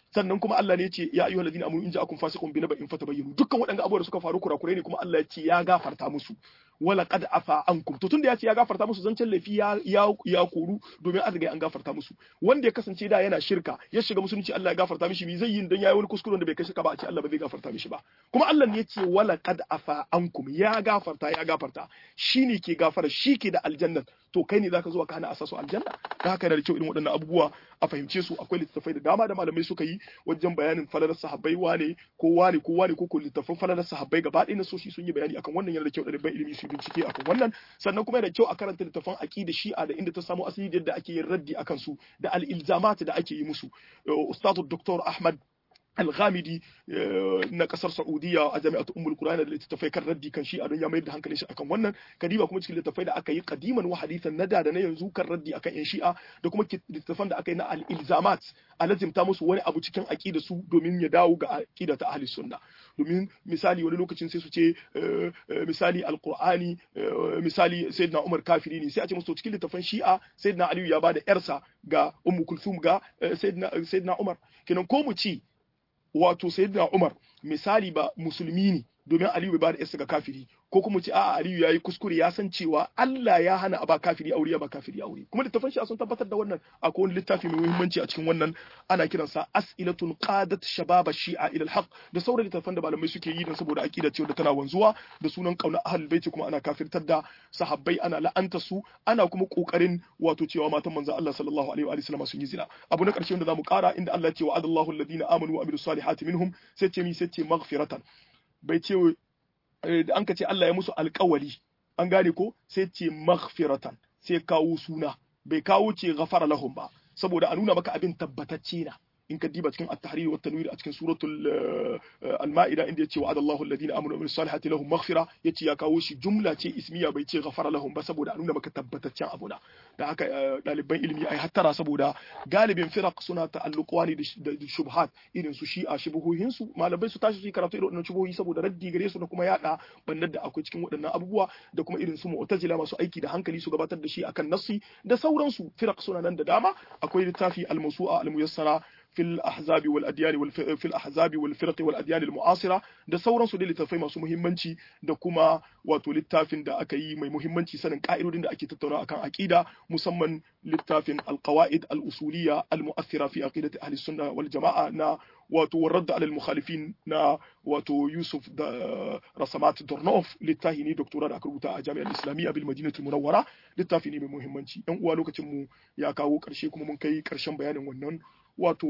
sannan kuma Allah ne ya ce ya ayyuhal ladina amanu in ja'akum fasiqun bi naba'in fatabayyanu dukkan waɗannan abubuwa da suka faru kurakurai ne kuma Allah ya ce ya gafarta musu wala qad afa ankum to tunda ya ce ya gafarta musu zancen laifi ya ya, ya koru domin an riga an gafarta musu wanda ya kasance da yana shirka ya shiga musulunci Allah ya gafarta mishi me zai yi dan yayi wani kuskure da bai kai shirka ba a ce Allah ba zai gafarta mishi ba kuma Allah ne ya ce wala qad afa ankum ya gafarta ya gafarta shine ke gafara shi ke da aljanna to kai ne zaka zo ka hana asasu aljanna da haka da kyau irin waɗannan abubuwa a fahimce su akwai littattafai da dama da malamai suka yi wajen bayanin falalar sahabbai wane ko wane ko wane ko ko littattafan falalar sahabbai gaba ɗaya na soshi sun yi bayani akan wannan yana da kyau ɗaliban ilimi su bincike akan wannan sannan kuma yana da kyau a karanta littattafan aqida shi'a da inda ta samu asali da yadda ake yin raddi akan su da al-ilzamat da ake yi musu ustadu dr ahmad alghamidi na kasar saudiya a jami'atu ummul qur'an da littattafai kan raddi kan shi a don ya mayar da hankalin shi akan wannan kadiba kuma cikin littattafai da aka yi kadiman wa hadithan na da na yanzu kan raddi akan yan shi'a da kuma littattafan da aka yi na al-ilzamat a lazimta musu wani abu cikin aqida su domin ya dawo ga aqida ta ahli sunna domin misali wani lokacin sai su ce misali alqur'ani misali sayyidina umar kafiri ne sai a ce musu cikin littattafan shi'a sayyidina aliyu ya bada yarsa ga ummu kulthum ga sayyidina umar kenan ko mu ci wato sayyidina Umar misali ba musulmi ne domin Aliyu bai ba da yarsa ga kafiri ko kuma ce a'a Aliyu yayi kuskure ya san cewa Allah ya hana a ba kafiri aure ya ba kafiri aure kuma littafin shi sun tabbatar da wannan akwai wani littafi mai muhimmanci a cikin wannan ana kiransa as'ilatun qadat shababa shi'a ila al da sauran littafan da malamai suke yi dan saboda aqida ce da tana wanzuwa da sunan kauna ahlul baiti kuma ana kafirtar da sahabbai ana la'anta su ana kuma kokarin wato cewa matan manzon Allah sallallahu alaihi wa sallam sun yi zina abu na karshe wanda zamu kara inda Allah ya ce wa'adallahu alladhina amanu wa amilus salihati minhum sai ce mi sai ce maghfiratan bai ce da an ka ce Allah ya musu alkawali an gane ko sai ce maghfiratan sai kawo suna bai kawo ce ghafara lahum ba saboda a nuna maka abin tabbatacce na in ka diba cikin at-tahrir wa tanwir a cikin suratul al-ma'ida inda yace wa'ada Allahu alladhina amanu wa salihati lahum maghfira yace ya kawo shi jumla ce ismiya bai ce ghafara lahum ba saboda a nuna maka tabbataccen abu na da haka ɗaliban ilimi ai hattara saboda galibin firaq suna ta'alluqwa ne da shubhat irin su shi'a shubuhohin su malamai su tashi su karatu irin wannan shubuhohi saboda raddi gare su da kuma yada bannar da akwai cikin waɗannan abubuwa da kuma irin su mu'tazila masu aiki da hankali su gabatar da shi akan nassi da sauransu firaq suna nan da dama akwai littafi al-mawsu'a al-muyassara في الأحزاب والأديان والف... في الأحزاب والفرق والأديان المعاصرة da sauransu da littafai masu muhimmanci da kuma wato littafin da aka yi mai muhimmanci sanin ka'idodin da ake tattauna akan aqida musamman littafin alqawaid al-usuliyya al-mu'athira fi aqidati ahli sunna wal jama'a na wato warradda alal mukhalifin na wato Yusuf da Rasamat Dornov littafi ne doktora da aka rubuta a Jami'ar Islamiyya bil Madinatul Munawwara littafi ne mai muhimmanci yan uwa lokacin mu ya kawo karshe kuma mun kai karshen bayanin wannan wato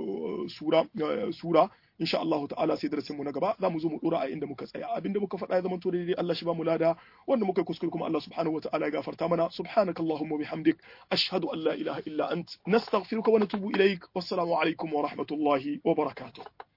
sura sura insha Allah ta'ala sai darasin mu na gaba za mu zo mu dora a inda muka tsaya abinda muka faɗa ya zama to daidai Allah shi ba mu lada wanda muka kuskure kuma Allah subhanahu wata'ala ya gafarta mana subhanakallahumma bihamdik ashhadu an la ilaha illa ant nastaghfiruka wa natubu ilaik wassalamu alaikum wa rahmatullahi wa barakatuh